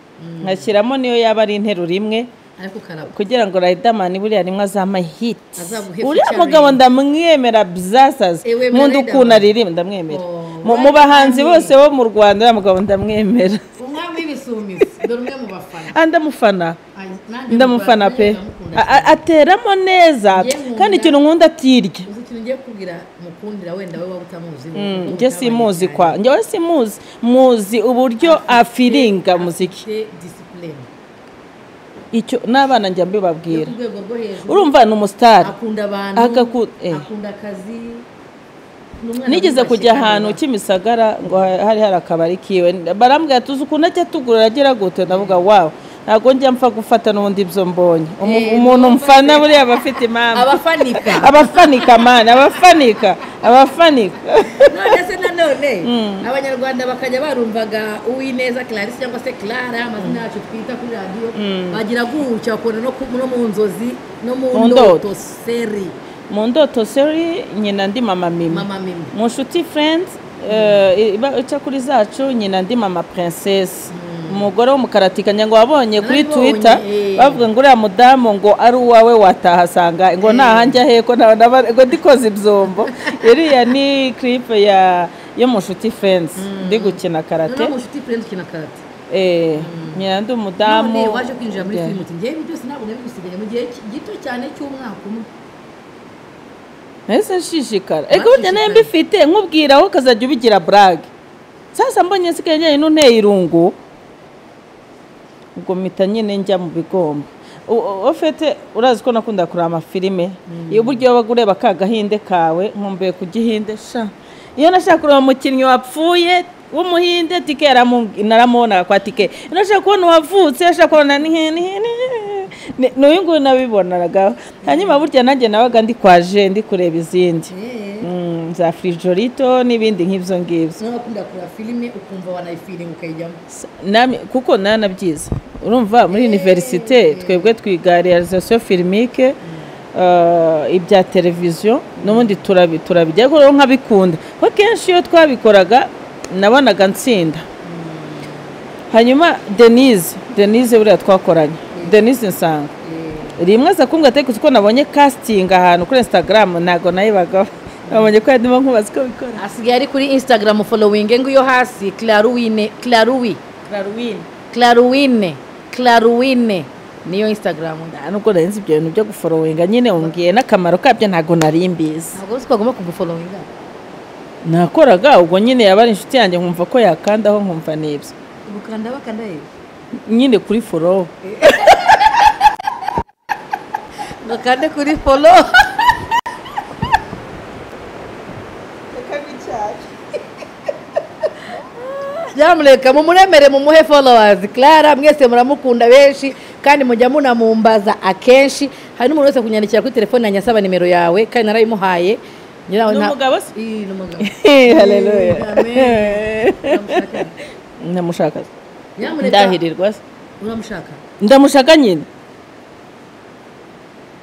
nkashyiramo niyo yaba ari interuro imwe ariko karabo kugira ngo Riderman buriya rimwe azama hit Azaguhe uriya featuring. mugabo ndamwemera byasaza Eh, wemera nkunda ukuntu Riderman. aririmba ndamwemera Oh, Mu- mu bahanzi bose bo mu rwanda uriya mugabo ndamwemera umwami w'ibisumizi dore umwe mu bafana Ah, ndamufana Aye, nanjye ndamufana mukora- pe ndamukunda A- a- ateramo neza Njye nkunda- kandi ikintu nkunda atirya uzi ikintu ngiye kubwira mukundira wenda we waba utamuzi njye simuzi kwa njyewe simuzi muzi uburyo afiringa muziki disipurine icyo n'abana njya yo mbibabwira ku rwego rwo hejuru urumva ni umusitari akunda abantu Agaku- eh. akunda akazi Ni umwana nigeze wiyubashye kujya kandi ahantu wubahwa. kimisagara ngo ha- hari hari akabari kiwe barambwira tuzi ukuntu ajya atugurira agira gute ndavuga wawe ntabwo njya mpfa gufata n'ubundi ibyo mbonye Umu- Eh, umuntu numva mfana se- buriya aba afite impamvu abafanika abafanika mani abafanika abafanika none se nanone abanyarwanda bakajya barumvaga uwineza clarisse cyangwa se clara amazina yacu twita kuri radiyo bagira gutya bakunda no ku- no mu nzozi no Mu mu ndoto. ndoto seri mu ndoto seri nyina ndi mama mimi mama mimi mu nshuti furenzi eh, iba ica kuri zacu nyina ndi mama princess umugore w'umukaratikanya ngo wabonye kuri Nabibonye, twitter eh. bavuga ngo uriya mudamu ngo ari uwawe watahasanga ngo ntahanjya heko naba- naba- ngo ndikoze ibyombo iriya ni clip ya yo mu nshuti furenzi ndi gukina karate noneho mu nshuti friend ukina karate eh, nyina ndi umudamu none waje kwinjira muri Yeah. filime uti ngewe ibi byose ntabwo nabigusigaye mu gihe ki- gito cyane cy'umwaka umwe nahise nshishikara ego burya nayo mbifite nkubwira aho ukazajya ubigira burage sasa mbonye nsigaye njyanye n'unteye irungu ubwo mpita nyine njya mu bigomba U- u- ofete urazi ko nakunda kureba amafilime iyo buryo wabaga ureba ka gahinde kawe nkumbuye ku gihinde sha iyo nashaka kureba umukinnyi wapfuye w'umuhinde tike yaramu- naramubonaga kwa tike iyo nashaka kubona uwavutse nashaka kubona ni- ni- ni- ni- n'uyu nguyu nabibonanaga hanyuma burya nanjye nabaga ndi kwa je ndi kureba izindi Eh. Mm, za firijorito n'ibindi nk'ibyo ngibyo nawe wakunda kureba filime ukumva wanayifiringa ukayijyamo S- namwe- kuko nanabyiza urumva muri univerisite twebwe twiga realizasiyo firimike ibya televiziyo n'ubundi turabi- turabijya ariko rero nkabikunda kuko kenshi iyo twabikoraga nabonaga nsinda hanyuma denise denise buriya twakoranye denise nsanga rimwe aza kumbwira ati ko nabonye casting ahantu kuri instagram ntabwo nayibagaho nabonye ko yadimo nkubaza uko bikora asigaye ari kuri instagram following nguyu hasi claruwine claruwi Darwin claruwine claruwine niyo instagram nda nta nubwo nari nzi ibyo bintu byo guforowinga nyine umbwiye n'akamaro kabyo ntabwo nari mbizi ntabwo uzi ko bagomba kugufollowinga nakoraga ubwo nyine yaba ari inshuti yanjye nkumva ko yakandaho nkumva n'ibyo ubukanda bakanda yewe nyine kuri forowo bakande kuri folo byamureka mumuremere mumuhe followers clara mwese muramukunda benshi kandi mujya munamumbaza akenshi hari n'umuntu wese kunyandikira kuri telefone yanjye asaba nimero yawe kandi narayimuhaye Njye nawe Ni nta- umugabo se? Ii, ni umugabo. haleluya Amen. Uramushaka? ndamushaka Nyamuneka, ndahirirwa se uramushaka ndamushaka nyine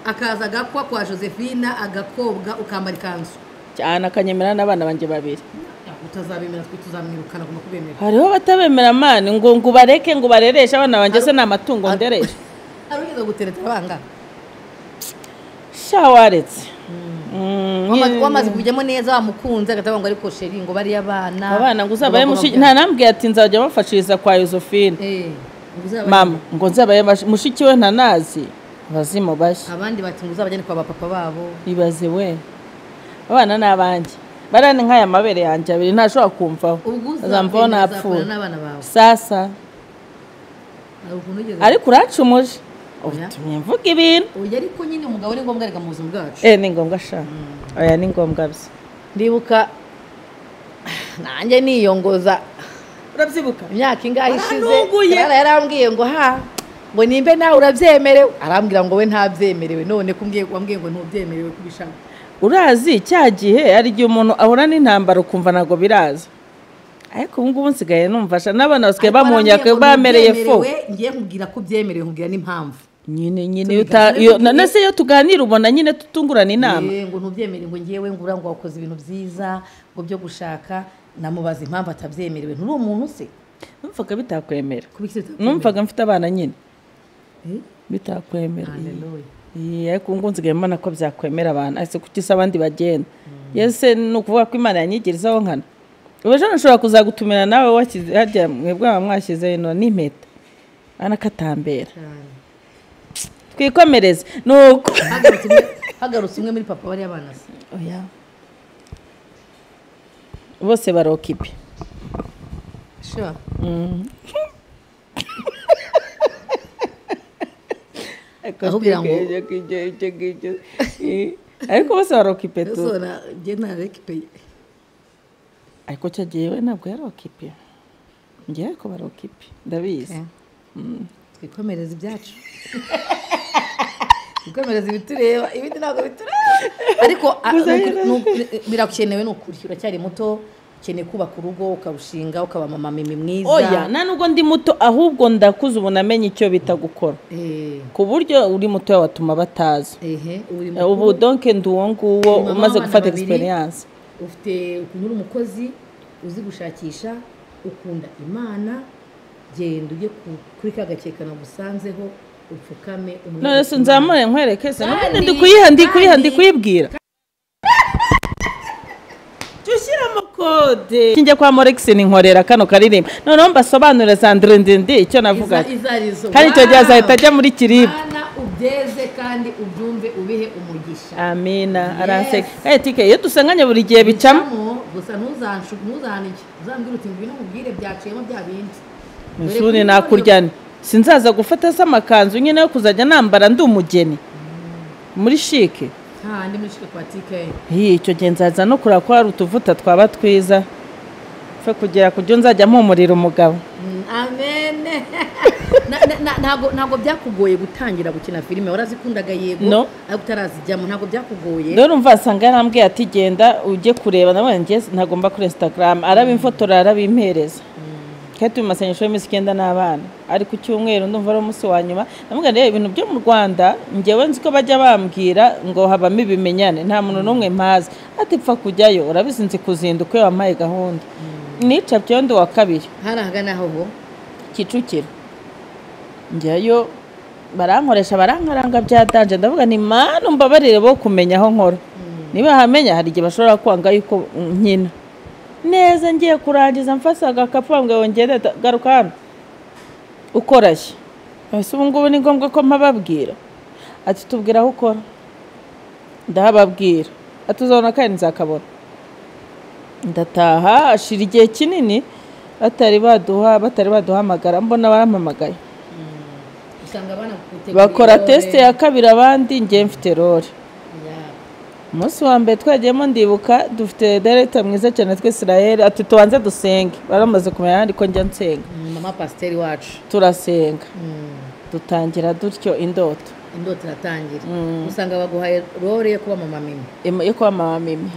akaza agakwa kwa josephine agakobwa ukambara ikanzu cyane akanyemera n'abana banjye babiri utazabemera twe tuzamwirukana agomba kubemera hariho batabemera amani ngo ngo ubareke ngo ubarereshe abana banjye se ni amatungo ndereshe hari ugeze gutereta abanga sha waretse Wama- wamaze kujyamo neza wamukunze agatavuga ngo ariko sheri ngo bariya abana abana ngo uzabaye mushiki nta nambwiye ati nzajya bafashiriza kwa yosefine Eh, ngo uzabaye- mama ngo nzabaye bash- mushiki we ntanazi bazimu bashya abandi bati ngo uzabajyane kwa bapapa babo ibaze we abana ni abanjye barani nk'aya mabere yanjye abiri ntashobora kumvaho ubwo azamvaho uzagenda napfuye uzakorana n'abana bawe sasa hari ukuntu ugeze ariko uracumuje Oya. utumye mvuga ibintu Oya, ariko nyine umugabo ni ngombwa reka mu buzima bwacu eh ni ngombwa sha oya ni ngombwa bye ndibuka nanjye niyongoza urabyibuka imyaka ingahe ishize Arantunguye. Clara yarambwiye ngo ha ngo nimbe nawe urabyemerewe arambwira ngo we ntabyemerewe none kumbwiye wambwiye ngo ntubyemerewe kubishaka urazi cya gihe hari igihe umuntu ahura n'intambara ukumva ntabwo biraza ariko ubu ngubu nsigaye numvasha n'abana basigaye bamunyaka bamereye fo ngiye nkubwira ko byemerewe nkubwira n'impamvu nyine nyine iyo uta- iyo- na- na se iyo tuganira ubona nyine tutungurana inama Eh, ngo ntubyemerewe ngo ngewe ngura ngo wakoze ibintu byiza ngo byo gushaka namubaza impamvu atabyemerewe nturi umuntu se numvaga bitakwemera kubikira numvaga mfite abana nyine Eh? bitakwemera Haleluya. Iya, ariko ubu ngubu nsigaye mbona ko byakwemera abantu ariko kuki se abandi bagenda yese ni ukuvuga ko imana yanyigirizaho nkana ubu ejo nashobora kuzagutumira nawe washyize hajya mwebwe mwaba mwashyize ino n'impeta anakatambera Cyane. twikomereze ni uko Hagarutse umwe- hagarutse umwe muri papa bariya bana se Oya. bose barokipe sure Ahubwira ngo- ariko bose barokipe tu so na je na rekipeye ariko cyo gihe we ntabwo yarokipe ngewe ko barokipe ndabizi twikomereza ibyacu twikomereza ibitureba ibindi ntabwo bitureba ariko a- Muzahera. ni ukuri- ni ukuri- birakenewe ni ukuri uracyari muto ukeneye kubaka urugo ukarushinga ukaba mama mimi mwiza oya nta nubwo ndi muto ahubwo ndakuze ubu namenye icyo bita gukora Eh, ku buryo uri muto watuma batazi ehe uri Eh, ubu mukuru, donke ndi uwo nguwo Ni mama umaze w'abana gufata babiri. egisperiyanse ufite ukuntu uri umukozi uzi gushakisha ukunda imana genda ujye ku- kuri ka gakeka nagusanzeho upfukame umwere none se Imana. nzamure nkwereke se n'ubundi Kandi- ndi kuyiha ndi kuyiha ndi kandi- kuyibwira Jya ushyira amakode njya kwa moregisi ninkorera kano karirimbo noneho mbasobanurire sandire ndende icyo navuga Iza- izarizo kandi icyo gihe Wow! azahita ajya muri kiribwa Bana ubyeze kandi ubyumve ubihe umugisha amina Yes. aranseka eh tike iyo dusanganye buri gihe bicamo Bicamo, gusa ntuzanshuk ntuzanike uzambwira uti ngwino nkubwire byaciyemo bya bindi Misuni nakuryane sinzaza gufata se amakanzu nyine yo kuzajya nambara ndi umugeni muri shike handi muri shike kwa TK Hi, icyo gihe nzaza no kureba ko hari utuvuta twaba twiza fe kugera ku byo nzajya mpumurira umugabo Mm, amen Na- na- na- ntabwo ntabwo byakugoye gutangira gukina filime warazikundaga yego No. ariko utarazijyamo ntabwo byakugoye rero umva asanga yarambwiye ati genda ujye kureba nawe njye ntagomba kuri instagram arabimfotora arabimpereza kandi turi mu masengesho y'iminsi icyenda n'abana ari ku cyumweru ndumva ari umunsi wa nyuma namubwira rero ibintu byo mu rwanda ngewe nzi ko bajya bambwira ngo habamo ibimenyane nta muntu n'umwe mpazi ati pfa kujyayo urabizi nzi kuzinduka iyo wampaye gahunda nicapyeho ndi uwa kabiri hari ahagana aho ho kicukiro njyayo barankoresha barankaranga byatanje ndavuga ni mana umbabarire bo kumenya aho nkora niba hamenya hari igihe bashobora kwanga yuko nkina neza ngiye kurangiza mfasa agakapu bambwiye wongere da- garuka hano ukorashye ese ubu ngubu ni ngombwa ko mpababwira ati tubwira aho ukora ndahababwira ati uzabona kandi nzakabona ndataha ashira igihe kinini batari baduha batari baduhamagara mbona barampamagaye usanga abana gutegura bakora ibirore. tesite ya kabiri abandi ngiye mfite rore Ya. umunsi wa mbere twagiyemo ndibuka dufite dereta mwiza cyane twa israel ati tubanze dusenge baramaze kumenya ahandi ko njya nsenga Mm, mama pasiteri wacu turasenga Mm, dutangira dutyo indoto indoto iratangira usanga baguhaye rore yo kuba mama mimi im- yo kuba mama mimi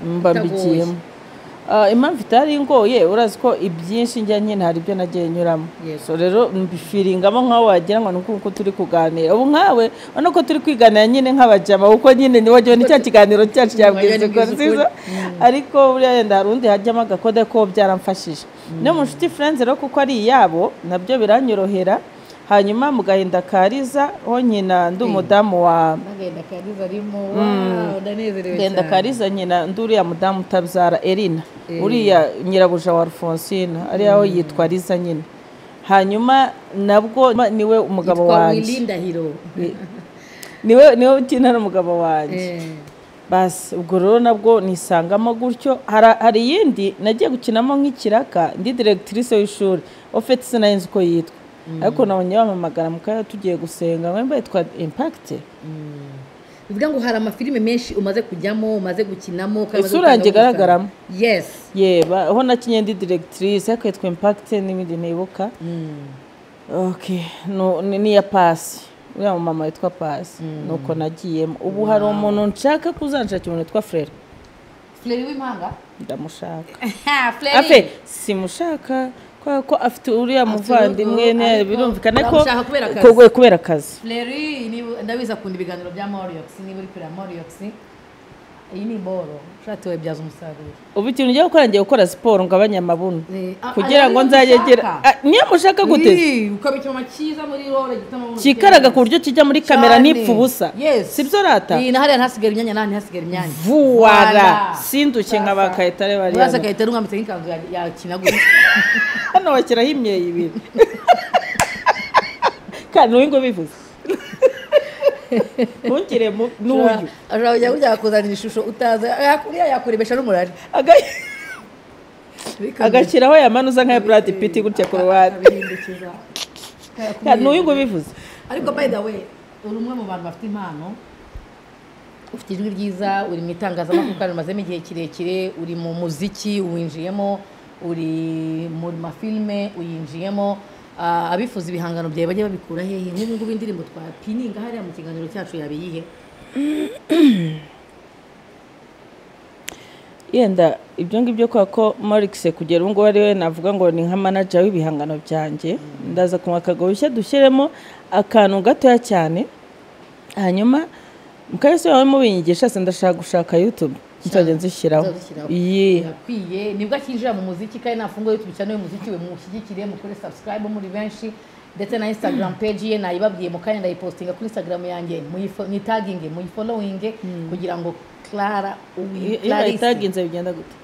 mba Bitagoye. mbigiyemo Ah, impamvu itari ngoye urazi ko ibyinshi njya nyine hari ibyo nagiye nyuramo Yego. so rero mbifiringamo nk'aho wagira ngo ni uko turi kuganira ubu nkawe urabona ko turi kwiganira nyine nk'abajama kuko nyine ni wagira ni cya kiganiro cyacu cyabwiza Wagira ngo ni nziza ariko buriya yenda hari undi hajyamo agakoda ko byarafashije no mu nshuti friends rero kuko ari iyabo nabyo biranyorohera hanyuma mu gahinda kariza ho nyina ndi umudamu wa n'agahinda kariza arimo wawu ndanezerewe genda kariza nyina ndi uriya mudamu utabyara erina uriya nyirabuja wa alfonsina ariya we yitwa riza nyine hanyuma nabwo niwe umugabo twa wanjye wirindahiro niwe niwe ukina n'umugabo wanjye Eh, basi ubwo rero nabwo nisangamo gutyo Hara- hari iyindi nagiye gukinamo nk'ikiraka ndi diregitirise w'ishuri ofete sinayinzi uko yitwa ariko nabonye bampamagara mu kanya tugiye gusenga mwemba yitwa impakite bivuga ngo hari amafilime menshi umaze kujyamo umaze gukinamo kandi umaze Isura yanjye gutanga igaragaramo. amafaranga. yes yeba aho nakinye ndi diregitirise ariko yitwa impakite n'ibindi ntibuka okay no, ni, ni iya pasi uriya mumama witwa pasi nuko nagiyemo ubu hari umuntu nshaka kuzanshakira umuntu witwa frere fleri w'impanga ndamushaka fleri afe simushaka kubera ko afite uriya muvandimwe urugo, ne- ariko birumvikana ko bamushaka kubera akazi. kubera- kubera akazi fleri niba- ndabizi akunda ibiganiro bya moriyox niba uri kureba moriyox iyi ni boro ushatse wayibyaza umusaruro ubu ikintu ugiye gukora ngiye gukora siporo ngabanye amabuno Eh, ah, kugira ariyo ngo niyo nzagegera ushaka? niyo mushaka gute Ii, ukaba icyuma cyiza muri rore gituma umuntu kikaraga ku buryo kijya muri kamera Cyane. nipfa ubusa Yes. si byo rata Ii, na hariya ntihasigare imyanya n'ahandi ntihasigare imyanya vuwara Voilà. sinduke nka ba kayitare bari uraza hano agahita arungambitse nk'ikanzu ya- ya kinagura hano bashyiraho imyeyo ibiri kandi uyu nguyu bivuze ntukire mu- n'uyu ashobora kujya kujya kuzanira ishusho utazi yakuriya yakurebesha n'umurari Aga- agashyiraho ya manu usa nk'aya buradi piti gutya ku ruhande Akabihindukiza. kandi uyu nguyu bivuze ariko by the way uri umwe mu bantu bafite impano ufite ijwi ryiza uri mu itangazamakuru kandi umazemo igihe kirekire uri mu muziki uwinjiyemo uri mu mafilime uyinjiyemo Ah, abifuza ibihangano byawe bajya babikura hehe nk'ubu ngubu indirimbo twapininga hariya mu kiganiro cyacu yabiyihe yenda ibyo ngibyo kubera ko marikise kugera ubu ngubu ari we navuga ngo ni nka manager w'ibihangano byanjye ndaza kumuha akagoboshya dushyiremo akantu gatoya cyane hanyuma mukayese wawe mubinyigisha se ndashaka gushaka youtube nzajya nzishyiraho Uzabishyiraho. iyi birakwiye nibwo akinjira mu muziki kandi nafunguye youtube cyane y'umuziki we mushyigikire mukore subscribe muri benshi ndetse na instagram page ye nayibabwiye mu kanya ndayipostinga kuri instagram yanjye muyifo- mwitaginge muyifollowinge kugira ngo clara iyo uwi- Clarisse. bayitaginze bigenda gute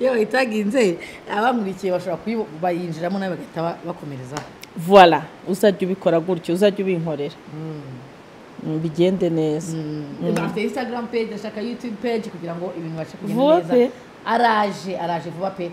iyo bayitaginze abamurikiye bashobora kuyibo- bayinjiramo nawe bagahita ba- bakomereza voila uzajya ubikora gutyo uzajya ubinkorera Mm, bigende neza afite instagram page ashaka youtube page kugira ngo ibintu babashe Vuba kugenda pe. neza araje araje vuba pe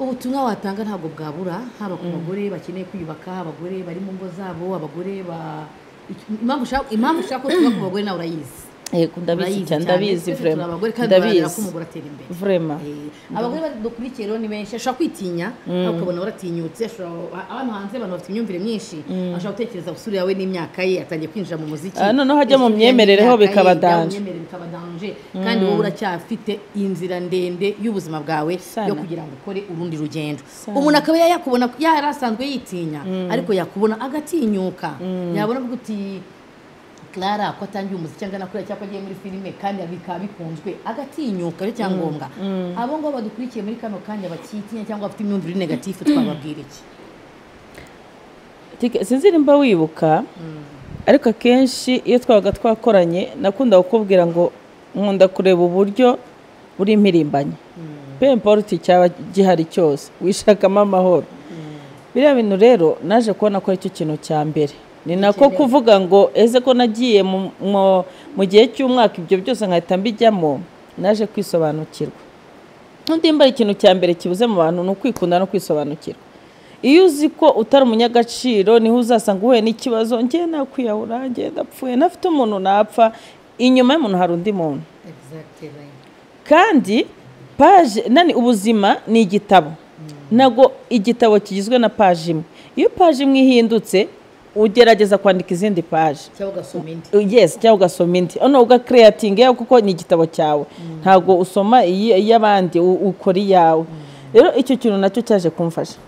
ubutumwa watanga ntabwo bwabura haba ku bagore bakeneye kwiyubaka abagore bari mu ngo zabo abagore ba iki- impamvu ushaka- impamvu ushaka ko tuvuga ku bagore nawe urayizi yego ndabizi Urayizi cyane cyane. ndabizi Twese turi vrema abagore kandi duharanira ko ndabizi umugore atera imbere vrema Eh, abagore bari- dukurikiye rero ni benshi ashobora kwitinya ariko ukabona baratinyutse ashobora abantu hanze abantu bafite imyumvire myinshi ashobora gutekereza gusura yawe n'imyaka ye atangiye kwinjira mu muziki Ah, noneho ajya mu Yasubira myemerere ho imyaka ye, bikaba ajya mu danje. myemerere bikaba danje kandi wowe uracyafite inzira ndende y'ubuzima bwawe yo Sana. kugira ngo ukore urundi rugendo umuntu akaba yakubona yari asanzwe yitinya ariko yakubona agatinyuka yabona avuga uti clara ko atangiye umuziki angana kuriya cyangwa agiye muri filime kandi bikaba bikunzwe agatinyuka cyo cyangombwa abo ngo badukurikiye muri kano kanya bakitinya cyangwa bafite imyumvire negatifu twababwira iki Tike- sinzirimba wibuka ariko akenshi iyo twabaga twakoranye nakunda kukubwira ngo nkunda kureba uburyo buri impirimbanyi pe importi cyaba gihari cyose wishakamo amahoro biriya bintu rero naje kubona ko aricyo kintu cya mbere ni nako kuvuga ngo eze ko nagiye mu- mu- mu gihe cy'umwaka ibyo byose nkahita mbijyamo naje kwisobanukirwa nudimba ikintu cya mbere kibuze mu bantu ni ukwikunda no kwisobanukirwa iyo uzi ko utari umunyagaciro niho uzasanga uhuye n'ikibazo ngewe nakwiyahura ngewe ndapfuye ntafite umuntu napfa inyuma y'umuntu hari undi muntu kandi paje nani ubuzima ni igitabo ntabwo igitabo kigizwe na paje imwe iyo paje imwe ihindutse ugerageza kwandika izindi paje cyangwa ugasoma indi yes cyangwa ugasoma indi hano ugakereyatinga yawe kuko ni igitabo cyawe ntabwo usoma iyi- iy'abandi u- ukora iyawe rero icyo kintu nacyo cyaje kumfasha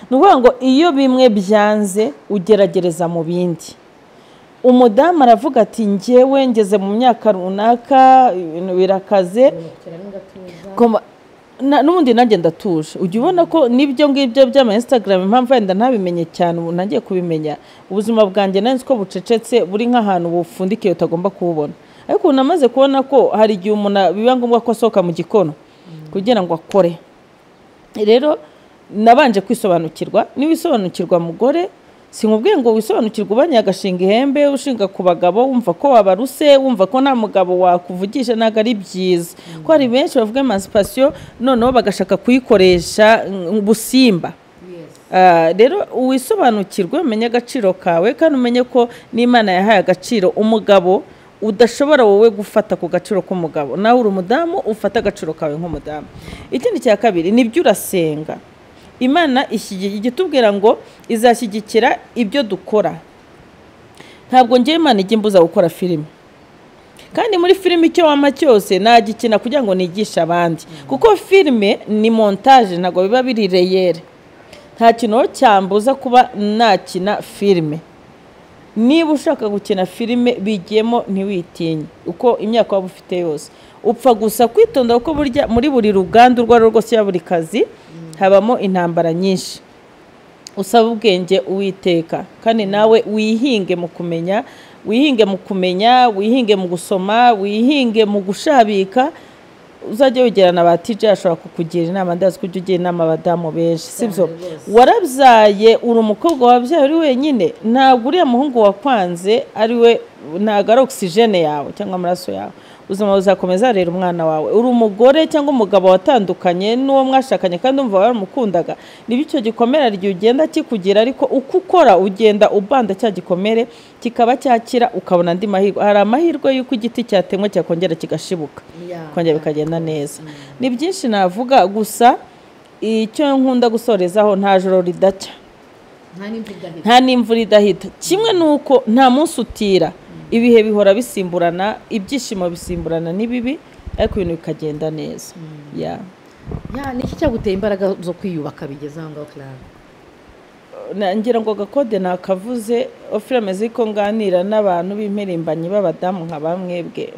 ni ukuvuga ngo iyo bimwe byanze ugeragereza mu bindi umudamu aravuga ati njyewe ngeze mu myaka runaka ibintu birakaze Koma- na- n'ubundi nanjye ndatuje ujya ubona ko n'ibyo ngibyo by'ama instagram impamvu wenda ntabimenye cyane ubu nangiye kubimenya ubuzima bwanjye nari nzi ko bucecetse buri nk'ahantu bufundikiye utagomba kuwubona ariko ubu namaze kubona ko hari igihe umuntu a- biba ngombwa ko asohoka mu gikono kugira ngo akore rero nabanje kwisobanukirwa niba isobanukirwa mugore sinkubwiye ngo wisobanukirwe ubanye agashinga ihembe ushinga ku bagabo wumva ko wabaruse wumva ko nta mugabo wakuvugisha ntabwo ari byiza ko hari benshi bavuga emancipation noneho bagashaka kuyikoresha mm, ubusimba Ah, rero wisobanukirwe umenye agaciro kawe kandi umenye ko n'imana yahaye agaciro umugabo udashobora wowe gufata ku gaciro k'umugabo nawe uri umudamu ufata agaciro kawe nk'umudamu ikindi cya kabiri nibyo urasenga imana ishyigiye- ijya itubwira ngo izashyigikira ibyo dukora ntabwo ngewe imana ijya imbuza gukora filime kandi muri filime icyo wama cyose nagikina kugira ngo nigishe abandi kuko filime ni montage ntabwo biba biri reyere nta kintu aho cyambuza kuba nakina filime niba ushaka gukina filime bigiyemo ntiwitinye uko imyaka waba ufite yose upfa gusa kwitonda kuko burya muri buri ruganda urwo ari rwo rwose ya buri kazi habamo intambara nyinshi usaba ubwenge uwiteka kandi nawe wihinge mu kumenya wihinge mu kumenya wihinge mu gusoma wihinge mu gushabika uzajya wegerana ba TJ ashobora kukugira inama ndazi ko ujya ugira inama abadamu benshi sibyo warabyaye uri umukobwa wabyaye uri wenyine ntabwo uriya muhungu wakwanze ari we ntabwo ari ogisijene yawe cyangwa amaraso yawe ubuzima buzakomeza rero umwana wawe uri umugore cyangwa umugabo watandukanye n'uwo mwashakanye kandi umva waramukundaga niba icyo gikomere igihe ugenda kikugira ariko uko ukora ugenda ubanda cya gikomere kikaba cyakira ukabona andi mahirwe hari amahirwe y'uko igiti cyatemwe cyakongera kigashibuka kongera bikagenda neza ni byinshi navuga gusa icyo nkunda gusorezaho nta joro ridacya nta n'imvugane nta n'imvura idahita kimwe ni uko nta munsi utira ibihe bihora bisimburana ibyishimo bisimburana n'ibibi ariko ibintu bikagenda neza Ya. ni iki cyaguteye imbaraga zo kwiyubaka bigeze aho ngaho clara Na- ngira ngo gakode nakavuze ofire ameze ko nganira n'abantu b'impirimbanyi b'abadamu nka bamwe bwe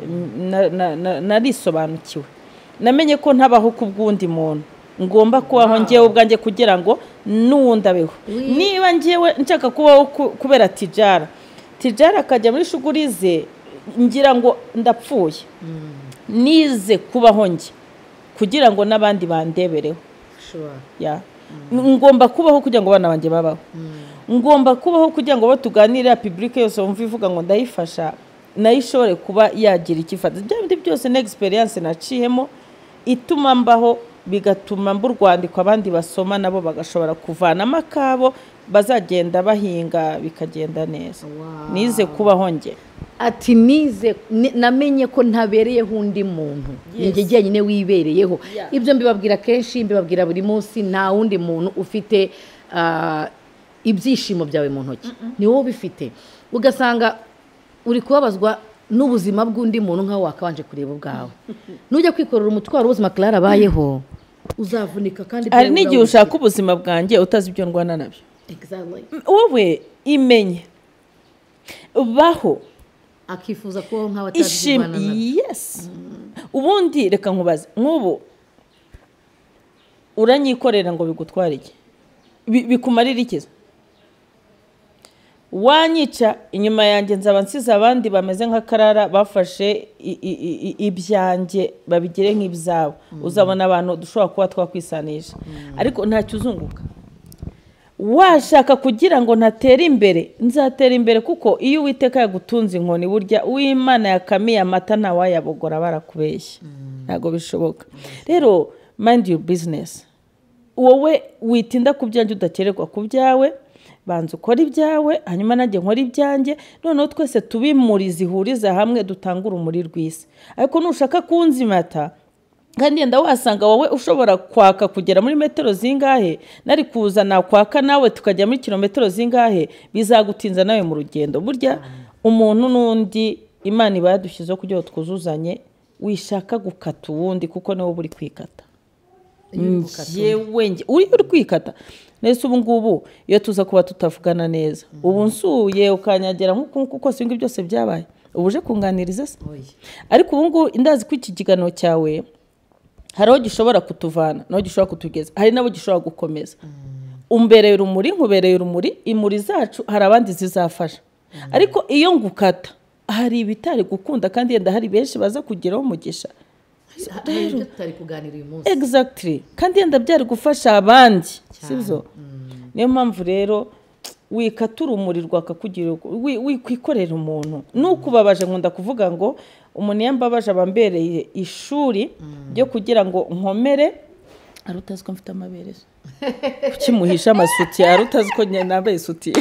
na- na- na- narisobanukiwe namenye ko ntabaho ku bw'undi muntu ngomba kubaho ngewe ubwanjye kugira ngo n'uwundi abeho niba ngewe nshaka kubaho ku- kubera tijara tijara akajya muri shuguri ze ngira ngo ndapfuye nize kubaho njye kugira ngo n'abandi bandebereho ushobora ya ngomba kubaho kugira ngo abana banjye babaho ngomba kubaho kugira ngo abo tuganirira pibulike yose wumva ivuga ngo ndayifasha nayo ishobore kuba yagira icyo ifata ibyo bindi byose ni egisperiyanse naciyemo ituma mbaho bigatuma mba urwandiko abandi basoma nabo bagashobora kuvanamo akabo bazagenda bahinga bikagenda neza Wow. nize kubaho njye ati nize ni- namenye ko ntabereyeho undi muntu ni njye jyenyine wibereyeho Yeah. ibyo mbibabwira kenshi mbibabwira buri munsi nta wundi muntu ufite ah, ibyishimo byawe mu ntoki ni wowe ubifite ugasanga uri kubabazwa n'ubuzima bw'undi muntu nk'aho wakabanje kureba ubwawe nujya kwikorera umutwaro w'ubuzima clara abayeho uzavunika kandi hari n'igihe ushaka ubuzima bwanjye utazi ibyo ndwana nabyo wowe imenye baho akifuza kubaho nk'abatazirwana ishimwe yesi ubundi reka nkubaze nk'ubu uranyikorera ngo bigutware iki Bi- bikumarira iki se? wanyica inyuma yanjye nzaba nsize abandi bameze nk'akarara bafashe i- i- i- i- ibyanjye babigire nk'ibyabo uzabona abantu dushobora kuba twakwisanisha ariko ntacyo uzunguka washaka kugira ngo ntatere imbere nzatera imbere kuko iyo uwiteka yagutunze inkoni burya uw'imana yakamiye amata ntawayabogora barakubeshya ntabwo bishoboka rero mind your business wowe witinda ku byanjye udakererwa ku byawe banza ukora ibyawe hanyuma nanjye nkora ibyanjye noneho twese tube imuri zihuriza hamwe dutanga urumuri rw'isi ariko nushaka kunzimata kandi yenda wasanga wowe ushobora kwaka kugera muri metero zingahe nari kuza nakwaka nawe tukajya muri kilometero zingahe bizagutinza nawe mu rugendo burya umuntu n'undi imana iba yadushyizeho kugira ngo twuzuzanye wishaka gukata uwundi kuko niwe uba uri kwikata yewe njye uriya uri kwikata nese ubu ngubu iyo tuza kuba tutavugana neza ubu nsuye ukanyagira nk'uku nguku kose ibingibi byose byabaye ubu uje kunganiriza se Oya. ariko ubu ngubu ndazi ko iki kiganiro cyawe hari aho gishobora kutuvana n'aho gishobora kutugeza hari n'abo gishobora gukomeza umbereye urumuri nkubereye urumuri imuri zacu hari abandi zizafasha ariko iyo ngukata hari ibitari gukunda kandi yenda hari benshi baza kugeraho umugisha Ha- hari ibyo tutari kuganira uyu munsi exactly kandi yenda byari gufasha abandi sibyo niyo mpamvu rero wikata urumuri rwakakugirira wi- wikwikorera umuntu nukubabaje nkunda kuvuga ngo umuntu iyo mbabaje aba ambereye ishuri ryo kugira ngo nkomere ari utazi ko mfite amabere se? kuki muhisha amasutiye ari utazi ko njye nambaye isutiye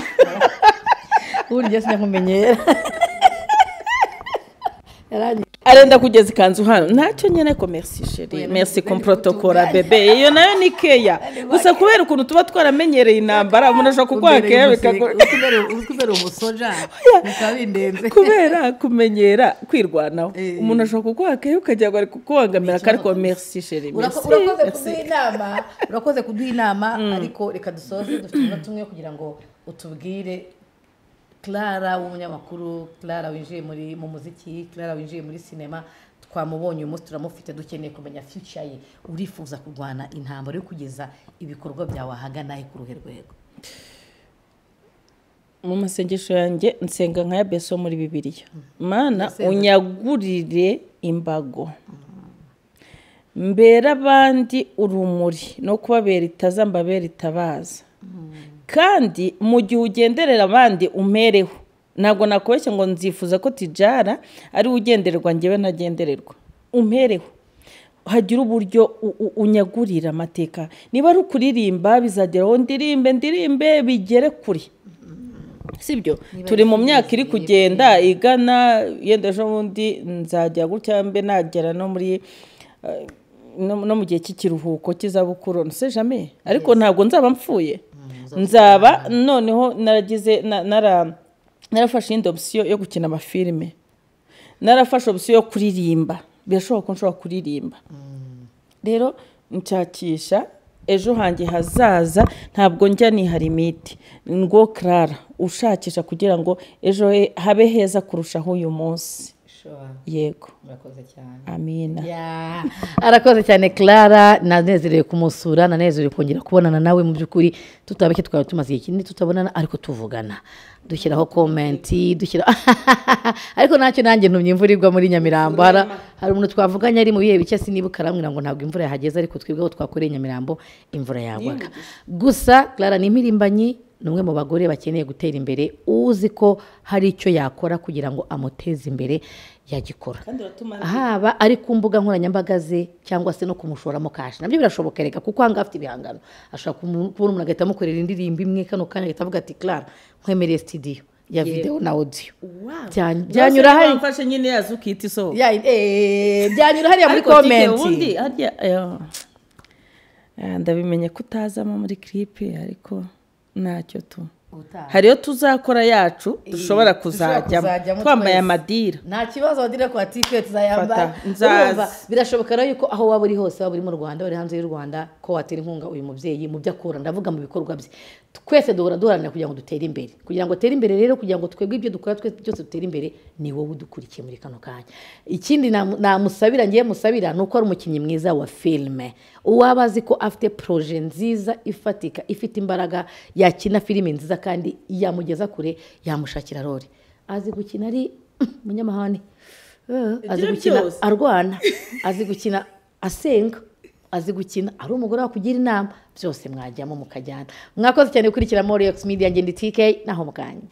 burya sinakumenyera yarangije arenda kugeza ikanzu hano ntacyo nyine ko merci sheri merci ko protocole bebe iyo nayo ni keya gusa kubera ukuntu tuba twaramenyereye intambara umuntu ashobora kuguha keya bikagora ukumera umusoja bikaba bindenze kubera kumenyera kwirwanaho Eh. umuntu ashobora kuguha keya ukagira ngo ari kukubangamira Ikibazo ariko merci sheri Urako- merci urakoze merci. kuduha inama urakoze kuduha inama ariko reka dusoze dufite umunota tumwe kugira ngo utubwire clara w'umunyamakuru clara winjiye muri mu muziki clara winjiye muri sinema twamubonye uyu munsi turamufite dukeneye kumenya future ye urifuza kurwana intambara yo kugeza ibikorwa byawe ahagana he ku ruhe rwego mu masengesho yanjye nsenga nka ya beso muri bibiliya mana unyagurire imbago mbere abandi urumuri no kubabera itaza mbabera itabaza kandi mu gihe ugenderera abandi umereho ntabwo nakubeshya ngo nzifuza ko tijara ari we ugendererwa ngewe ntagendererwa umereho hagira uburyo u- u- unyagurira amateka niba ari ukuririmba bizagera aho ndirimbe ndirimbe bigere kure sibyo turi mu myaka iri kugenda igana yenda ejo bundi nzajya gutya mbe nagera no muri eh, no no mu gihe cy'ikiruhuko cy'izabukuru nse jame ariko ntabwo nzaba mpfuye nzaba noneho naragize na- nara- narafashe iyindi opsiyo yo gukina amafilime narafashe opsiyo yo kuririmba birashoboka ko nshobora kuririmba rero nshakisha ejo hanjye hazaza ntabwo njya nihara imiti ngo karara ushakisha kugira ngo ejo he habe heza kurushaho uyu munsi yego murakoze cyane amina Ya, arakoze cyane clara nanezerewe kumusura nanezerewe kongera kubonana nawe mu by'ukuri tutabike twaba tumaze igihe kinini tutabonana ariko tuvugana dushyiraho komenti dushyira ariko nacyo nanjye ntumye imvura igwa muri nyamirambo Hari- hari umuntu twavuganye ari mu bihe bike sinibuka arambwira ngo ntabwo imvura yahageze ariko twebweho twakoreye nyamirambo imvura yagwaga gusa clara ni impirimbanyi ni umwe mu bagore bakeneye gutera imbere uzi ko hari icyo yakora kugira ngo amuteze imbere yagikora haba ari ku mbuga nkoranyambaga ze cyangwa se no kumushoramo kashi nabyo birashoboka reka kuko ahangaha afite ibihangano ashobora kumu- kubona umuntu agahita amukorera indirimbo imwe kano kanya agahita avuga ati clara nkwemereye sitidiyo ya videwo na odiyo Bya- byanyura Byose hariya bamfashe nyine yaza ukita isohoka Ya- eh, byanyura hariya muri Ariko tike ubundi komenti harya ayo- Ah, ndabimenye ko utazamo muri kiripe ariko ntacyo tu ubutaha hariyo tuzakora yacu dushobora dushobora kuzajyamo kuzajyamo twambaye twese. amadira nta kibazo wadire kwa tipe tuzayambara Fata, nzaza. Urumva, birashoboka rero yuko aho waba uri hose waba uri mu rwanda wari hanze y'u rwanda ko watera inkunga uyu mubyeyi mu byo akora ndavuga mu bikorwa bye twese duhora duharanira kugira ngo dutere imbere kugira ngo utere imbere rero kugira ngo twebwe ibyo dukora twese byose dutere imbere ni wowe udukurikiye muri kano kanya ikindi namu- namusabira ngiye musabira ni uko ari umukinnyi mwiza wa filime uwaba azi ko afite poroje nziza ifatika ifite imbaraga yakina filime nziza kandi yamugeza kure yamushakira rore azi gukina ari umunyamahane Eh, azi Ibyo gukina byose. arwana azi gukina asenga azi gukina ari umugore wakugira inama byose mwajyamo mukajyana mwakoze cyane gukurikira morex media ngende tk naho mukanya